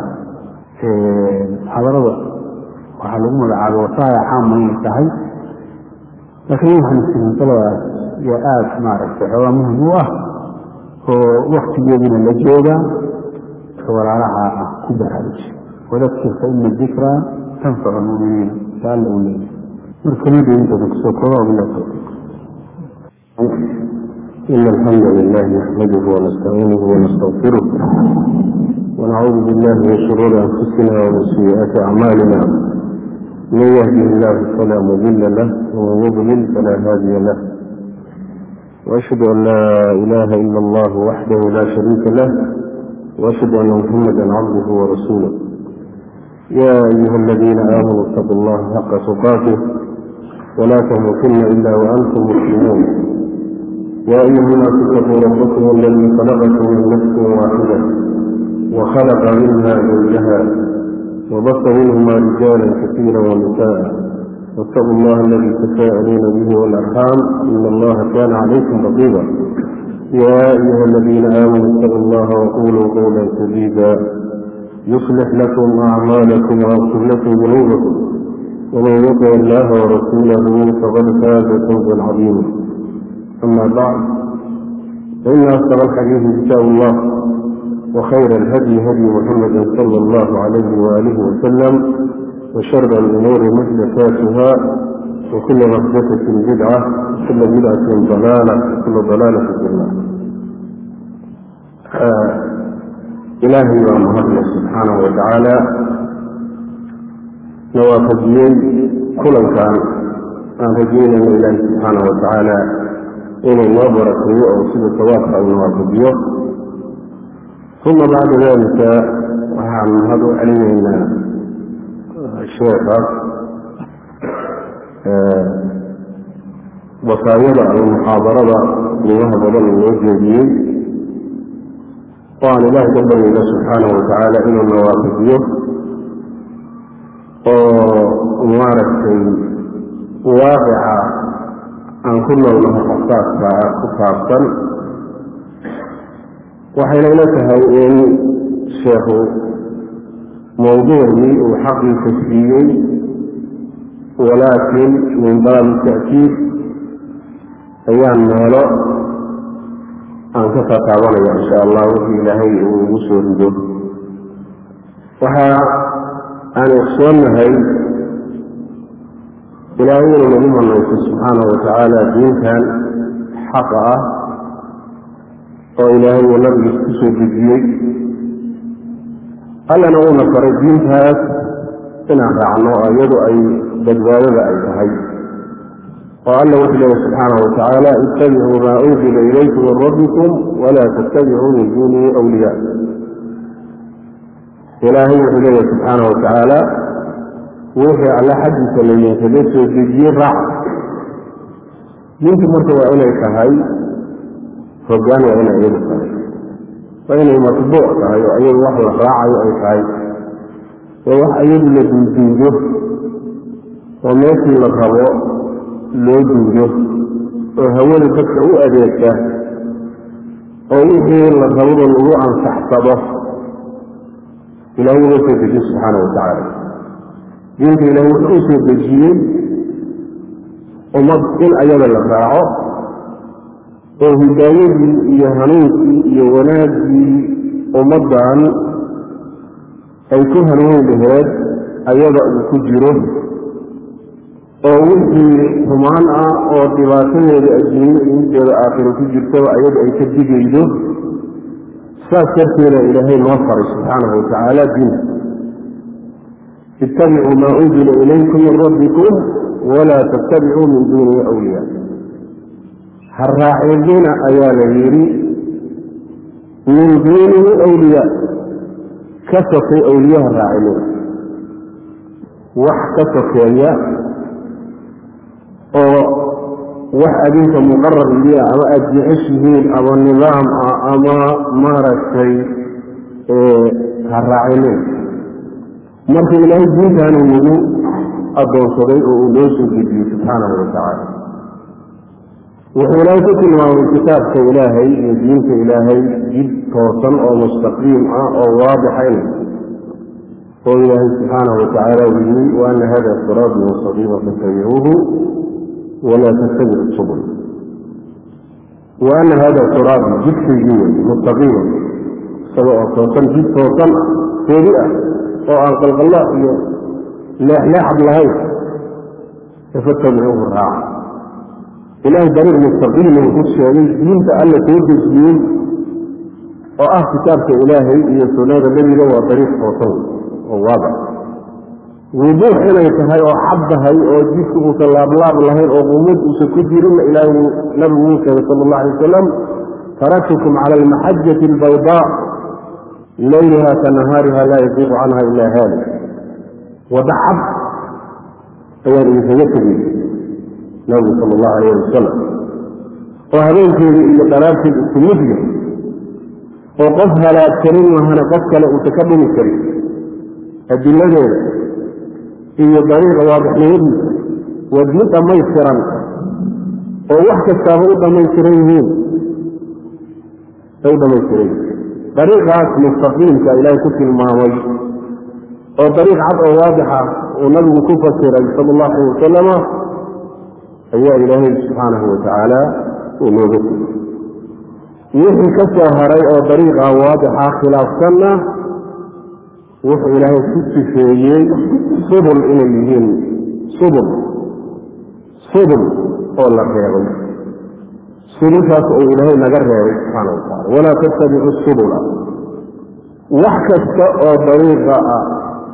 حضروا وحلقوا على وصايا عامة ينتهي لكن يمكن السنين طلعوا يا آت ما أعرف هو مهم oo waktigeedina la jooga walaalaha ah ku baraaruji wadakir fa ina dikraa tanfacu lmuminiin taalla uu leeyahay marka midintada kusoo kooba bila tawfiiq إن الحمد لله نحمده ونستعينه ونستغفره ونعوذ بالله من شرور أنفسنا ومن سيئات أعمالنا من يهده الله فلا مضل له ومن يضلل فلا هادي له وأشهد أن لا إله إلا الله وحده لا شريك له وأشهد أن محمدا عبده ورسوله يا أيها الذين آمنوا اتقوا الله حق تقاته ولا تموتن إلا وأنتم مسلمون يا أيها الناس اتقوا ربكم الذي خلقكم من نفس واحدة وخلق منها زوجها وبث منهما رجالا كثيرا ونساء واتقوا الله الذي تساءلون به والأرحام إن الله كان عليكم رقيبا يا أيها الذين آمنوا اتقوا الله وقولوا قولا سديدا يصلح لكم أعمالكم ويغفر لكم ذنوبكم ومن يطع الله ورسوله فقد فاز فوزا عظيما أما بعد فإن أصدق الحديث كتاب الله وخير الهدي هدي محمد صلى الله عليه وآله وسلم وشر الأمور محدثاتها وكل محدثة بدعة وكل بدعة ضلالة وكل ضلالة في النار آه إلهي ومهدنا سبحانه وتعالى نوافذين كل كان أن رجينا من الله سبحانه وتعالى inuu noo barakeeyo oo sida sawaabka uu nawaafajiyo uma bacda dalika waxaan mahad u celinaynaa sheekaas wasaayada ama muxaadarada qiimaha badan uu noo jeediyey oo aan ilaahay ka baryayna subxaanahu watacaala inuu nawaafajiyo oo maaragtay waaqica aan ku noolnaho xasaaskaa ku saabsan waxayna ila tahay in sheekhu mawduucii uu xaqiisa siiyey walaakin min baabi ta'kiid ayaan meelo aan ka tataabanaya insha allah wixii ilaahay uu igu soo rido waxa aan ogsoonahay ilaahay inuu nagu manayso subxaanahu watacaala diinkan xaqa ah oo ilaahay uu nabigiis ku soo dejiyey allana uuna faray diintaas inaan raacno oo iyadu ay badbaadada ay tahay oo alla wuxuu leeya subxaanahu watacaala ittabicuu maa unzila ilaykum min rabbikum walaa tattabicuu min duunihi awliyaa ilaahay wuxuu leeya subxaanahu watacaala wixii alla xaggiisa laydinkaga soo dejiyey raac diintu marka waa inay tahay hoggaan waa inay iyadu tahay waa inay matbuuc tahay oo iyadu wax la raacayo ay tahay waa wax iyadu la duuduugo oo meeshii la rabo loo duugo oo hawada dadka u adeegta oo wixii la rababa lagu ansaxsado ilahay uga soo dejiye subxaana watacaala diinta ilahi wuxuu u soo dejiyey ummad in ayada la raaco oo hidaayadii iyo hanuunkii iyo wanaaggii ummaddan ay ku hanuuni laheed ayada uu ku jiro oo wixii xumaan ah oo dhibaatadeeda adduunyo iyo mideeda aakhiro ku jirtaba ayada ay ka digaydo saas darteeda ilaahay noo faray subxaanahu watacaala diinta ittabicuu maa unzila ilaykum min rabbikum walaa tattabicuu min duunihi awliyaa ha raacidina ayaa la yidhi min duunihi awliyaa ka sokay awliyaha raacidina wax ka sokeeya oo wax adinka muqarar idiya ama aada jeceshihiin ama nidaam ah ama maaragtay ha raacinin marka ilaahay diintaanu nagu addoonsaday oo uu noo soo dejiyey subxaanahu watacaala wuxuu ilaahay ku tilmaamay kitaabka ilaahay iyo diinta ilaahay jid toosan oo mustaqiim ah oo waadixayn oo ilaahay subxaanahu watacaala uu yiri wa ana hada siraadi mustaqiima fattabicuuhu walaa tattabicu subul wa ana hada siraabi jidkaygii wey mustaqiima isaga oo toosan jid toosan toodi ah oo aan qalqalla iyo leexleexad lahayn fattabicuuhu raaca ilaahay dariiq mustaqiima wuxuu sheegay diinta alla soo dejiyey oo ah kitaabka ilaahay iyo sunnada nebiga waa dariiq toosan oo waadax wuduux inay tahay oo cad tahay oo jidka uusan laablaab lahayn oo qumad uusan ku jirinna ilaahay nabigu wuu sheegay sala allah alay wasalam taraktukum cala almaxajati albaydaa layluha ka nahaariha laa yaziiqu canha ilaa haalik wada cad ayaan idinkaga tegey nabigu sala allahu alayh wasalam oo habeenkeeda iyo dhalaabteeda isku mid yahay oo qof halaagsanin mahana qof kale uusan ka dhumi karin adiladeeda iyo dariiqa waadixnimadiisa waa mid dhammaystiran oo wax kastaaba u dhammaystiran yihiin ay u dhammaystiran yihiin dariiqaas mustaqiimka ilaahay ku tilmaamay oo dariiq cad oo waadixa uu nabigu ku fasiray sala allahu alayh wasalama ayaa ilaahay subxaanahu watacaala uu nooga tegey wixii ka soo haray oo dariiqa waadixa khilaafsanna wuxuu ilaahay ku sifeeyey subul inay yihiin subul subul oo la reebay subulkaas oo ilaahay naga reebay subxaana wa tacala walaa tattabicu subula wax kasta oo dariiqa ah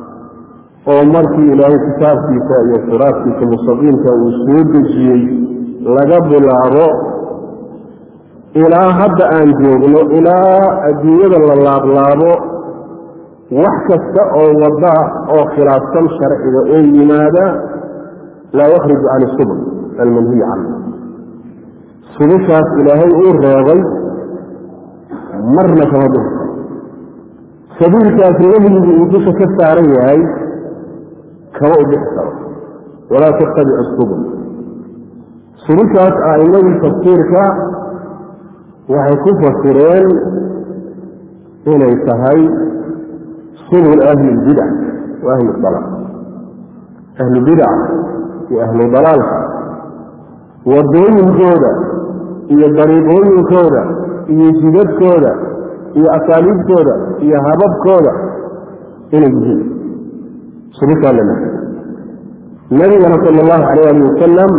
oo markii ilaahay kitaabkiisa iyo siraadkiisa mustaqiimka uu soo dejiyey laga bilaabo ilaa hadda aan joogno ilaa adduunyada la laablaabo wax kasta oo wada oo khilaafsan sharciga oo yimaada laa yakhriju can subul almanhiyi canhu subushaas ilaahay uu reebay marna kama dhirto sabiilkaas nahyigu uu dusha ka saaran yahay kama u dhixi karo walaa tattabicu subul subushaas a'immadii tafsiirka waxay ku fasireen inay tahay subul ahli lbidac wa ahli dalal ahlu bidac iyo ahlu dalaalka wadooyinkooda iyo dariiqooyinkooda iyo jidadkooda iyo asaaliibtooda iyo hababkooda inay yihiin subushaa la nahy nabigana sala allahu calayh ali wasalam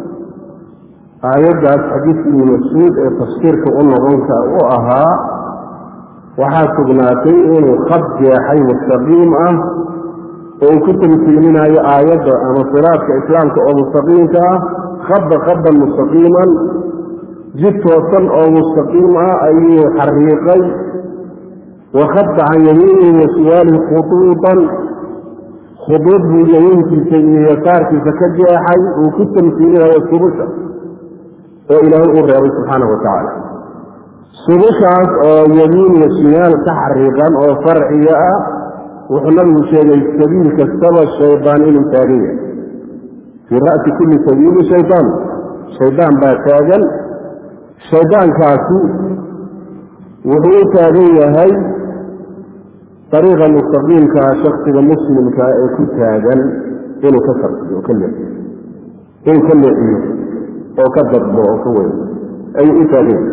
aayaddaas xadiidkii ibni mascuud ee tafsiirka u noqonka u ahaa waxaa sugnaatay inuu khad jeexay mustaqiim ah oo uu ku tamsiilinaayo aayadda ama siraadka islaamka oo mustaqiimka ah khadda khadan mustaqiiman jid toosan oo mustaqiim ah ayuu xariiqay wa khadda can yamiinihi wa shimaalihi khuduudan khuduud buu yamiinkiisa iyo yasaarkiisa ka jeexay uu ku tamsiilinayo subusha oo ilaahay uu reebay subxaanahu watacaala subushaas oo yamiin iyo shimaal ka xariiqan oo farciga ah wuxuu nabigu sheegay sabiil kastaba shaydaan inuu taagan yahay fii ra'si kulli sabiili shaydaan shaydaan baa taagan shaydaankaasi wuxuu u taagan yahay dariiqa mustaqiimkaa shaksiga muslimka ee ku taagan inuu ka sarfiyo oo ka leexiyo inuu ka leexiyo oo ka dadbo oo ka weyn ayuu u taagan yahay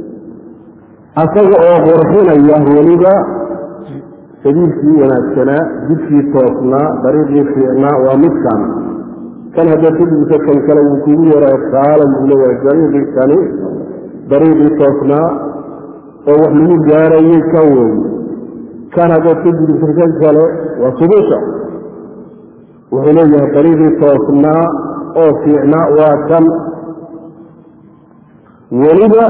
asaga oo qurxinaya weliba sabiilkii wanaagsanaa jidkii toosnaa dariiqii fiicnaa waa midkan kan haddaad kudibto kan kale wuu kugu yaraa kaalan buu leeyahay dariiqii kani dariiqii toosnaa oo wax lagu gaarayay kan wey kan haddaad ka gudubto kan kale waa subusha wuxuu leeyahay dariiqii toosnaa oo fiicnaa waa kan weliba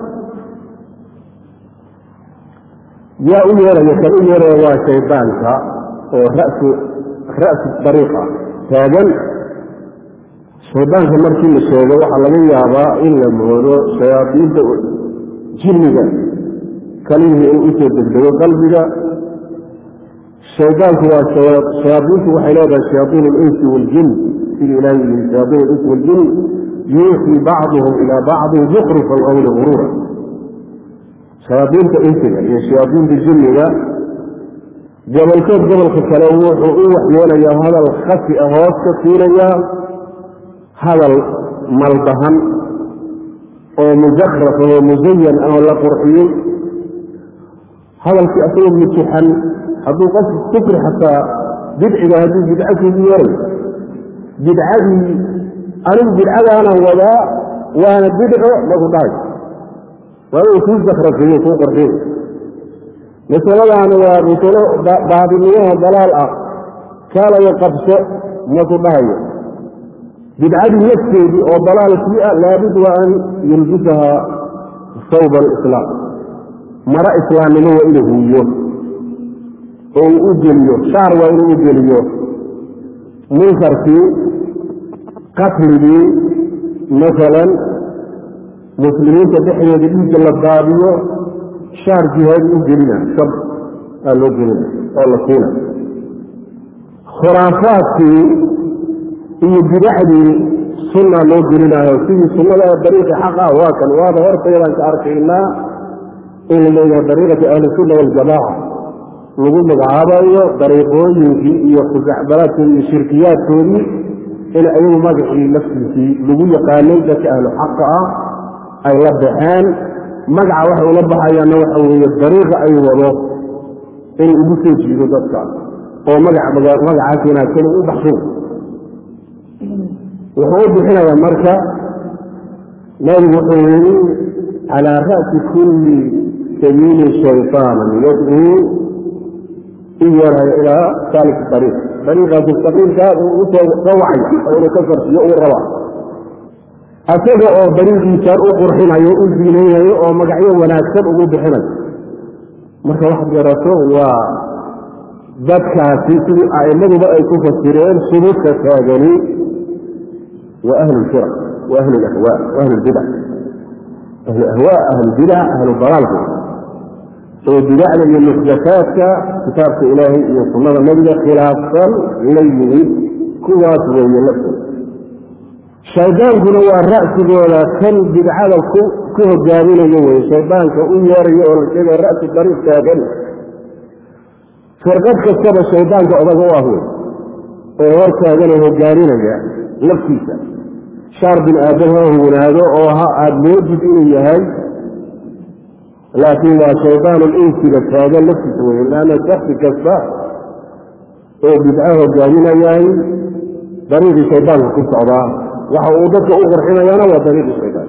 yaa u yeeraya kan u yeeraya waa shaydaanka oo rasu ra'su dariiqa taagan shaydaanka markii la sheego waxaa laga yaabaa in la moodo shayaadiinta jinniga kalihii in usoo degdego qalbiga shaydaanku waa shayaadiintu waxay leedahay shayaaiin alinsi waaljin sidii ilahay yihi shayaaiin alinsi waaljin yuuxii bacduhum ilaa bacdin zukrufa alqowli guruura shayaadiinta insiga iyo shayaadiinta jinniga gobolkood gobolka kale wuxuu u waxyoonayaa hadal khasi ah hoos ka siinayaa hadal maldahan oo mujakraf oo musayan oo la qurxiyey hadalkii asagoo mutixan hadduu qof kufri xataa bidciga hadduu bidco kugu yaray bidcadii anigu bidcadaanaan wadaa waana bidco maku dhahay waa inuu kuu sakrasiyo kuu qorxiyo masaladaana waa masalo baadinimaha dalaal ah kaalayo qabso maku dhahayo bidcadii nafteedii oo dalaalkii ah laabud waa an yulbisaha sawba alislaam maro islaamnimo waa inuu huuyo oo uu u geliyo shaar waa inuu u geliyo munkarkii qatligii masalan muslimiinta dhexdeeda dhiigga la daadiyo shaar jihaadi u gelina shab aa loo gelina oo la siina khuraafaadkii iyo bidacdii sunna loo gelinayo sidii sunnada dariiqi xaq ah waa kan waaba hortaydaan ka arkaynaa in la leeyahay dariiqati ahlisunna waljamaaca lagu magacaabayo dariiqooyinkii iyo khusacbalaadkoodii iyo shirkiyaadkoodii in ayagu magacii laftiisii lagu yaqaanay dadka ahlu xaqa ah ay la baxeen magaca waxay ula baxayaanna waxa weeye dariiqa ay wado in ugu soo jiido dadka oo magacaas wanaagsan u baxshin wuxuu u bixinayaa marka nabigu wuxuu yidhi calaa ra'si kulli sabiili shayطaanan yadcuu in yarhay ilaa saalik ariiq ariiqaas mustaqiimkaa uu usoo wacay oo inuu ka farsiyo uu rabaa asaga oo dariiqiisaan u qurxinayo u ziinaynayo oo magacyo wanaagsan ugu bixinayo marka waxaad garato waa dadkaasi sidii a'immaduba ay ku fasireen subuudka taagani waa ahlu lfiraq wa ahlu lahwaa wa ahlu lbidac ahlu ahwaa ahlu bidac ahlu dalaalka oo bidacda iyo muxdathaadka kitaabka ilaahay iyo sunnada nebiga khilaafsan la yimid kuwaas weeye laftooda shaydaankuna waa ra'sigooda kan bidcada ku hogaaminayo weye shaydaanka u yeerayo oo la sheegaya ra'si dariiq taagan firqad kastaba shaydaanka odaga u ah wey oo hor taaganoo hogaaminaya laftiisa shaar bin aadam ha huwanaado oo ha aada moodid inuu yahay laakiin waa shaydaan insiga taagan laftiisa wey laanna shaksi kasta oo bidco hogaaminayahay dariiqii shaydaanka ku socdaa waxa uu dadka u qurxinayaana waa dariiqii shaydaan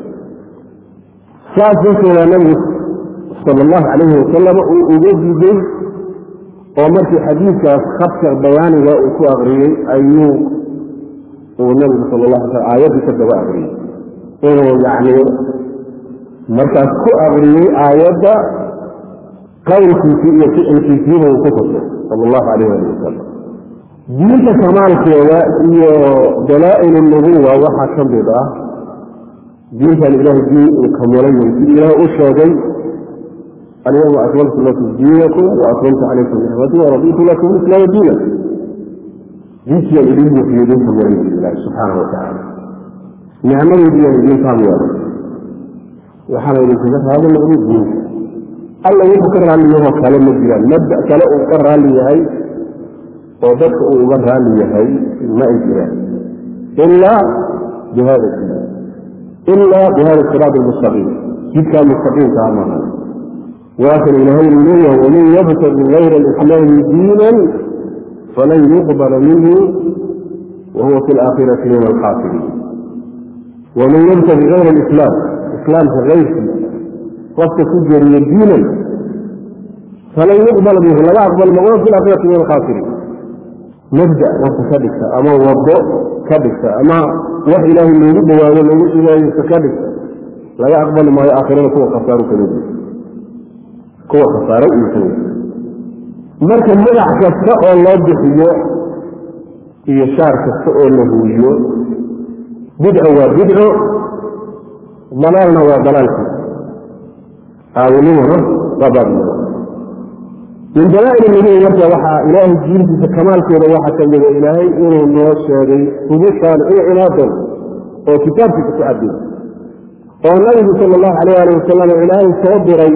saas darteeda nabigu sala allahu calayhi wasalam uu uga diiday oo markii xadiidkaas khadka bayaaniga uu ku akriyey ayuu uu nabigu sal la ala aayaddii ka daba akriyey inuu yacni markaas ku akriyey aayadda qowlkiisii iyo ficilkiisiiba uu ku tusay sala allahu alayh ali wasalam diinta kamaalkeeda iyo dalaa'il nubuwa waxaa ka mid ah diintan ilahay diin uu kamulay sidii ilaah u sheegay alyawma akmaltu lakum diinakum waakmaltu calaykum nicmatii waraditu lakum islaama diina diintiiaan idin buuxiyo idin kamulay ilahi subxaana watacaala nicmadeediiaan idin taam yeelay waxaana idinkaga raali noqday diinta alla wuxuu ka raalli yahoo kale ma jiraan mabda kale uu ka raalli yahay oo dadka uu uga raalli yahay ma ay jiraan ilaa bihada diin ilaa bihada siraat almustaqiim jidkaa mustaqiimkaa maaha waa kan ilaahay uu leeyahay waman yabtagi gayra alislaami diinan falan yuqbala minhu wahuwa fi alaakhirati min alkhaasiriin waman yabtagi gayra alislaam islaamka kayrkiisa qofka ku jeriya diinan falan yuqbala minhu laga aqbal ma wahuwa fi alaakhirati min alkhaasiriin mabda qofka ka dhigta ama wado ka dhigta ama wax ilaahay loogu dhawaado loogu cibaadaysta ka dhigta laga aqbali maayo aakhirada kuwa khasaaru kamid kuwa khasaaro uu kamid marka magac kasta oo loo bixiyo iyo shaar kasta oo la huuyo bidco waa bidco dalaalna waa dalaalki aawinimona waa baabnimo min dalaail nubuwa marka waxaa ilaahay diintiisa kamaalkeeda waxaa ka mida ilaahay inuu noo sheegay hubushaan iyo cinaadan oo kitaabkiisa ku cadday oo nabigu sala allahu alayh ali wasalam ilaahay soo diray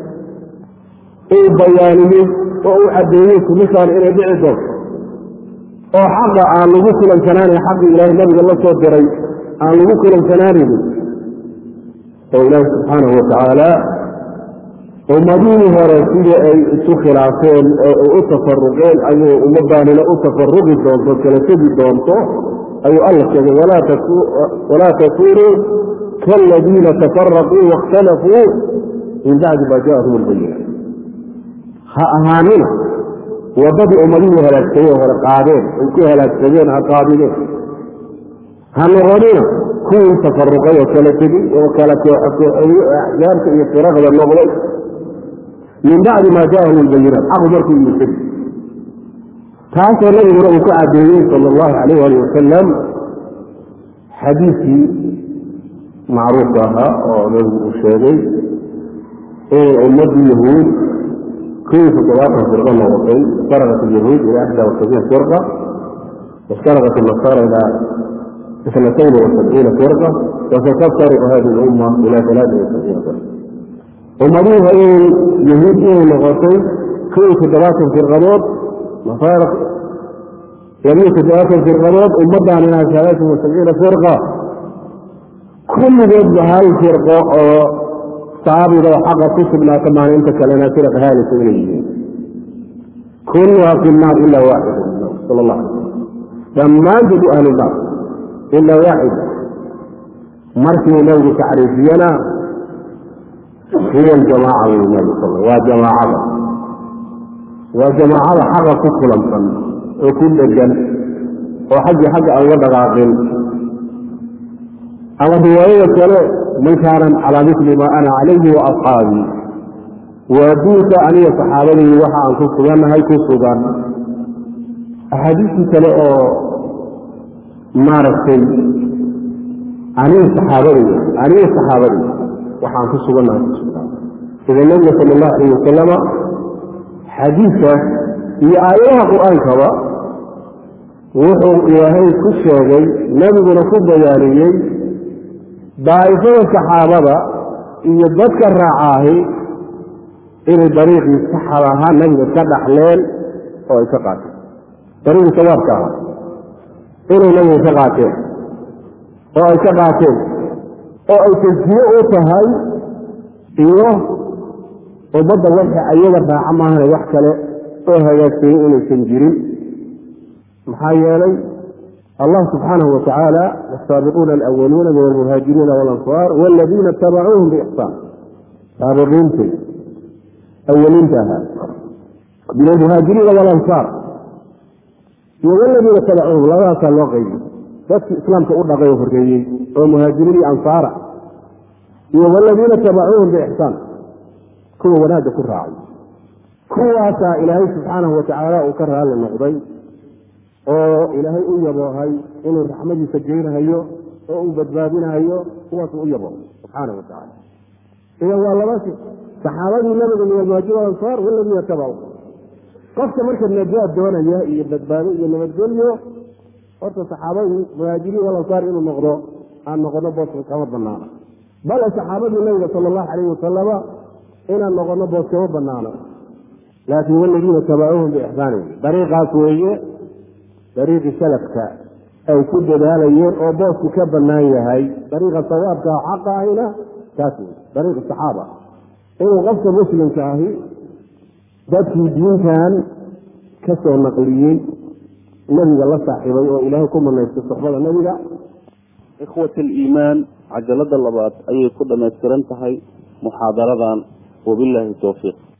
uu bayaaniyey oo uu caddeeyey hubushaan inay dhici doonto oo xaqa aan lagu kulansanaanan xaqii ilaahay nabiga la soo diray aan lagu kulansanaanan oo ilaahi subxaanahu watacaala ummadihii hore sidii ay isu khilaafeen oo ay u tafaruqeen ayuu ummadaanina u tafaruqi doonto kala tegi doonto ayuu alla sheegay walaa takunuu kaaladiina tafaraquu waاkhtalafuu min bacdi ma jaءahum اlbayina ha ahaanina wadadii ummadihii halaagsameen hore qaadeen ay ku halaagsameen ha qaadideen ha noqonina kuwii tafaruqay oo kala tegey oo kala kooxokooxeeyey oo axzaabta iyo firaqda noqday min bacdi maa jaahum lbayinaat xaqu markuu yimid taasoo nabiguna uu ku cadeeyey sala allahu alayh ali wasalam xadiidkii macruufka ahaa oo nabigu uu sheegay inay ummadii yahuud kuwii toddobaatan firqo noqotay iftaraqat alyahuud ila axda wasabiin firqa وافترقت النصارى إلى اثنتين وسبعين فرقة وستفترق هذه الأمة إلى ثلاثة وسبعين فرقة ومريها إيه يهود إيه لغتين كل تدرات في الغموض مفارق يمين تدرات في الغموض ومضى عنها ثلاثة وسبعين فرقة كل ضد هاي الفرقة صحابي لو حق كتب لا كما انت كلنا فرق هذه السبعين كلها في النار إلا واحد صلى الله عليه وسلم dhammaan dad u ahlu naar ilaa waaxid markii nabigu tacriifiyana hiya aljamaaca buu nabi sal waa jamaacada waa jamaacada xaqa ku kulansan oo ku dhegan oo xaggii xagga aan uga dhaqaaqin ama riwaayada kale man kaana calaa misli maa ana calayhi wa asxaabii waa duulka aniga saxaabadaydi waxa aan ku sugannahay ku sugan axaadiistii kale oo maaragtay aniga saxaabadayda aniga saxaabadayda waxaan ku sugannahay ku sugnaa idan nabiga sala allahu alayh wasalama xadiidkaas iyo aayadaha qur-aankaba wuxuu ilaahay ku sheegay nebiguna ku bayaaniyey daa'ifada saxaabada iyo dadka raacaahi inay dariiqii saxad ahaa nebiga ka dhaxleen oo ay ka qaateen dariiqii sawaabka ahaa inay nabiga ka qaateen oo ay ka qaateen oo ay tasjiye u tahay iyo ummadda waxa ayaga raaca maahane wax kale oo hagaagsaye inaysan jirin maxaa yeelay allah subxaanahu wa tacaala asaabiquuna alawaluuna min almuhaajiriina walansaar waladiina itabacuuhum biixsaan saabiqiintii awaliinta ahaa min almuhaajiriina walansaar iyo waladiina tabacuuhum labadaasaa loo qaybiy dadkii islaamka u dhaqay oo horreeyey oo muhaajiriin iyo ansaara iyo waladiina tabacuuhum biixsaan kuwa wanaagga ku raacay kuwaasaa ilaahay subxaanahu watacaala uu ka raalli noqday oo ilaahay u yaboohay inuu raxmadiisa geynahayo oo uu badbaadinahayo kuwaasuu u yaboohay subxaanahu watacaala idan waa laba shi saxaabadii nabiga min almuhaajir alansaar waladiina tabacu qofka marka najaad doonaya iyo badbaado iyo nabadgelyo horta saxaabadii muhaajiriin walansaar inuu noqdo aan noqono booska kama banaana bale saxaabadii nabiga sala allahu calayhi wasalama inaan noqono boos kama banaano laakiin waladiina tabacuuhum biixsaan wey dariiqaas weeye dariiqii salafka ay ku dadaalayeen oo boosku ka bannaan yahay dariiqa sawaabka xaqa ahina kaas wey dariiqa saxaaba inuu qofka muslimka ahi dadkii diintan ka soo naqliyey nebiga la saaxiibay oo ilaahay ku manaystay soxbada nebiga ikhwat aliimaan cajalada labaad ayay ku dhammaystiran tahay muxaadaradan wabilaahi towfiiq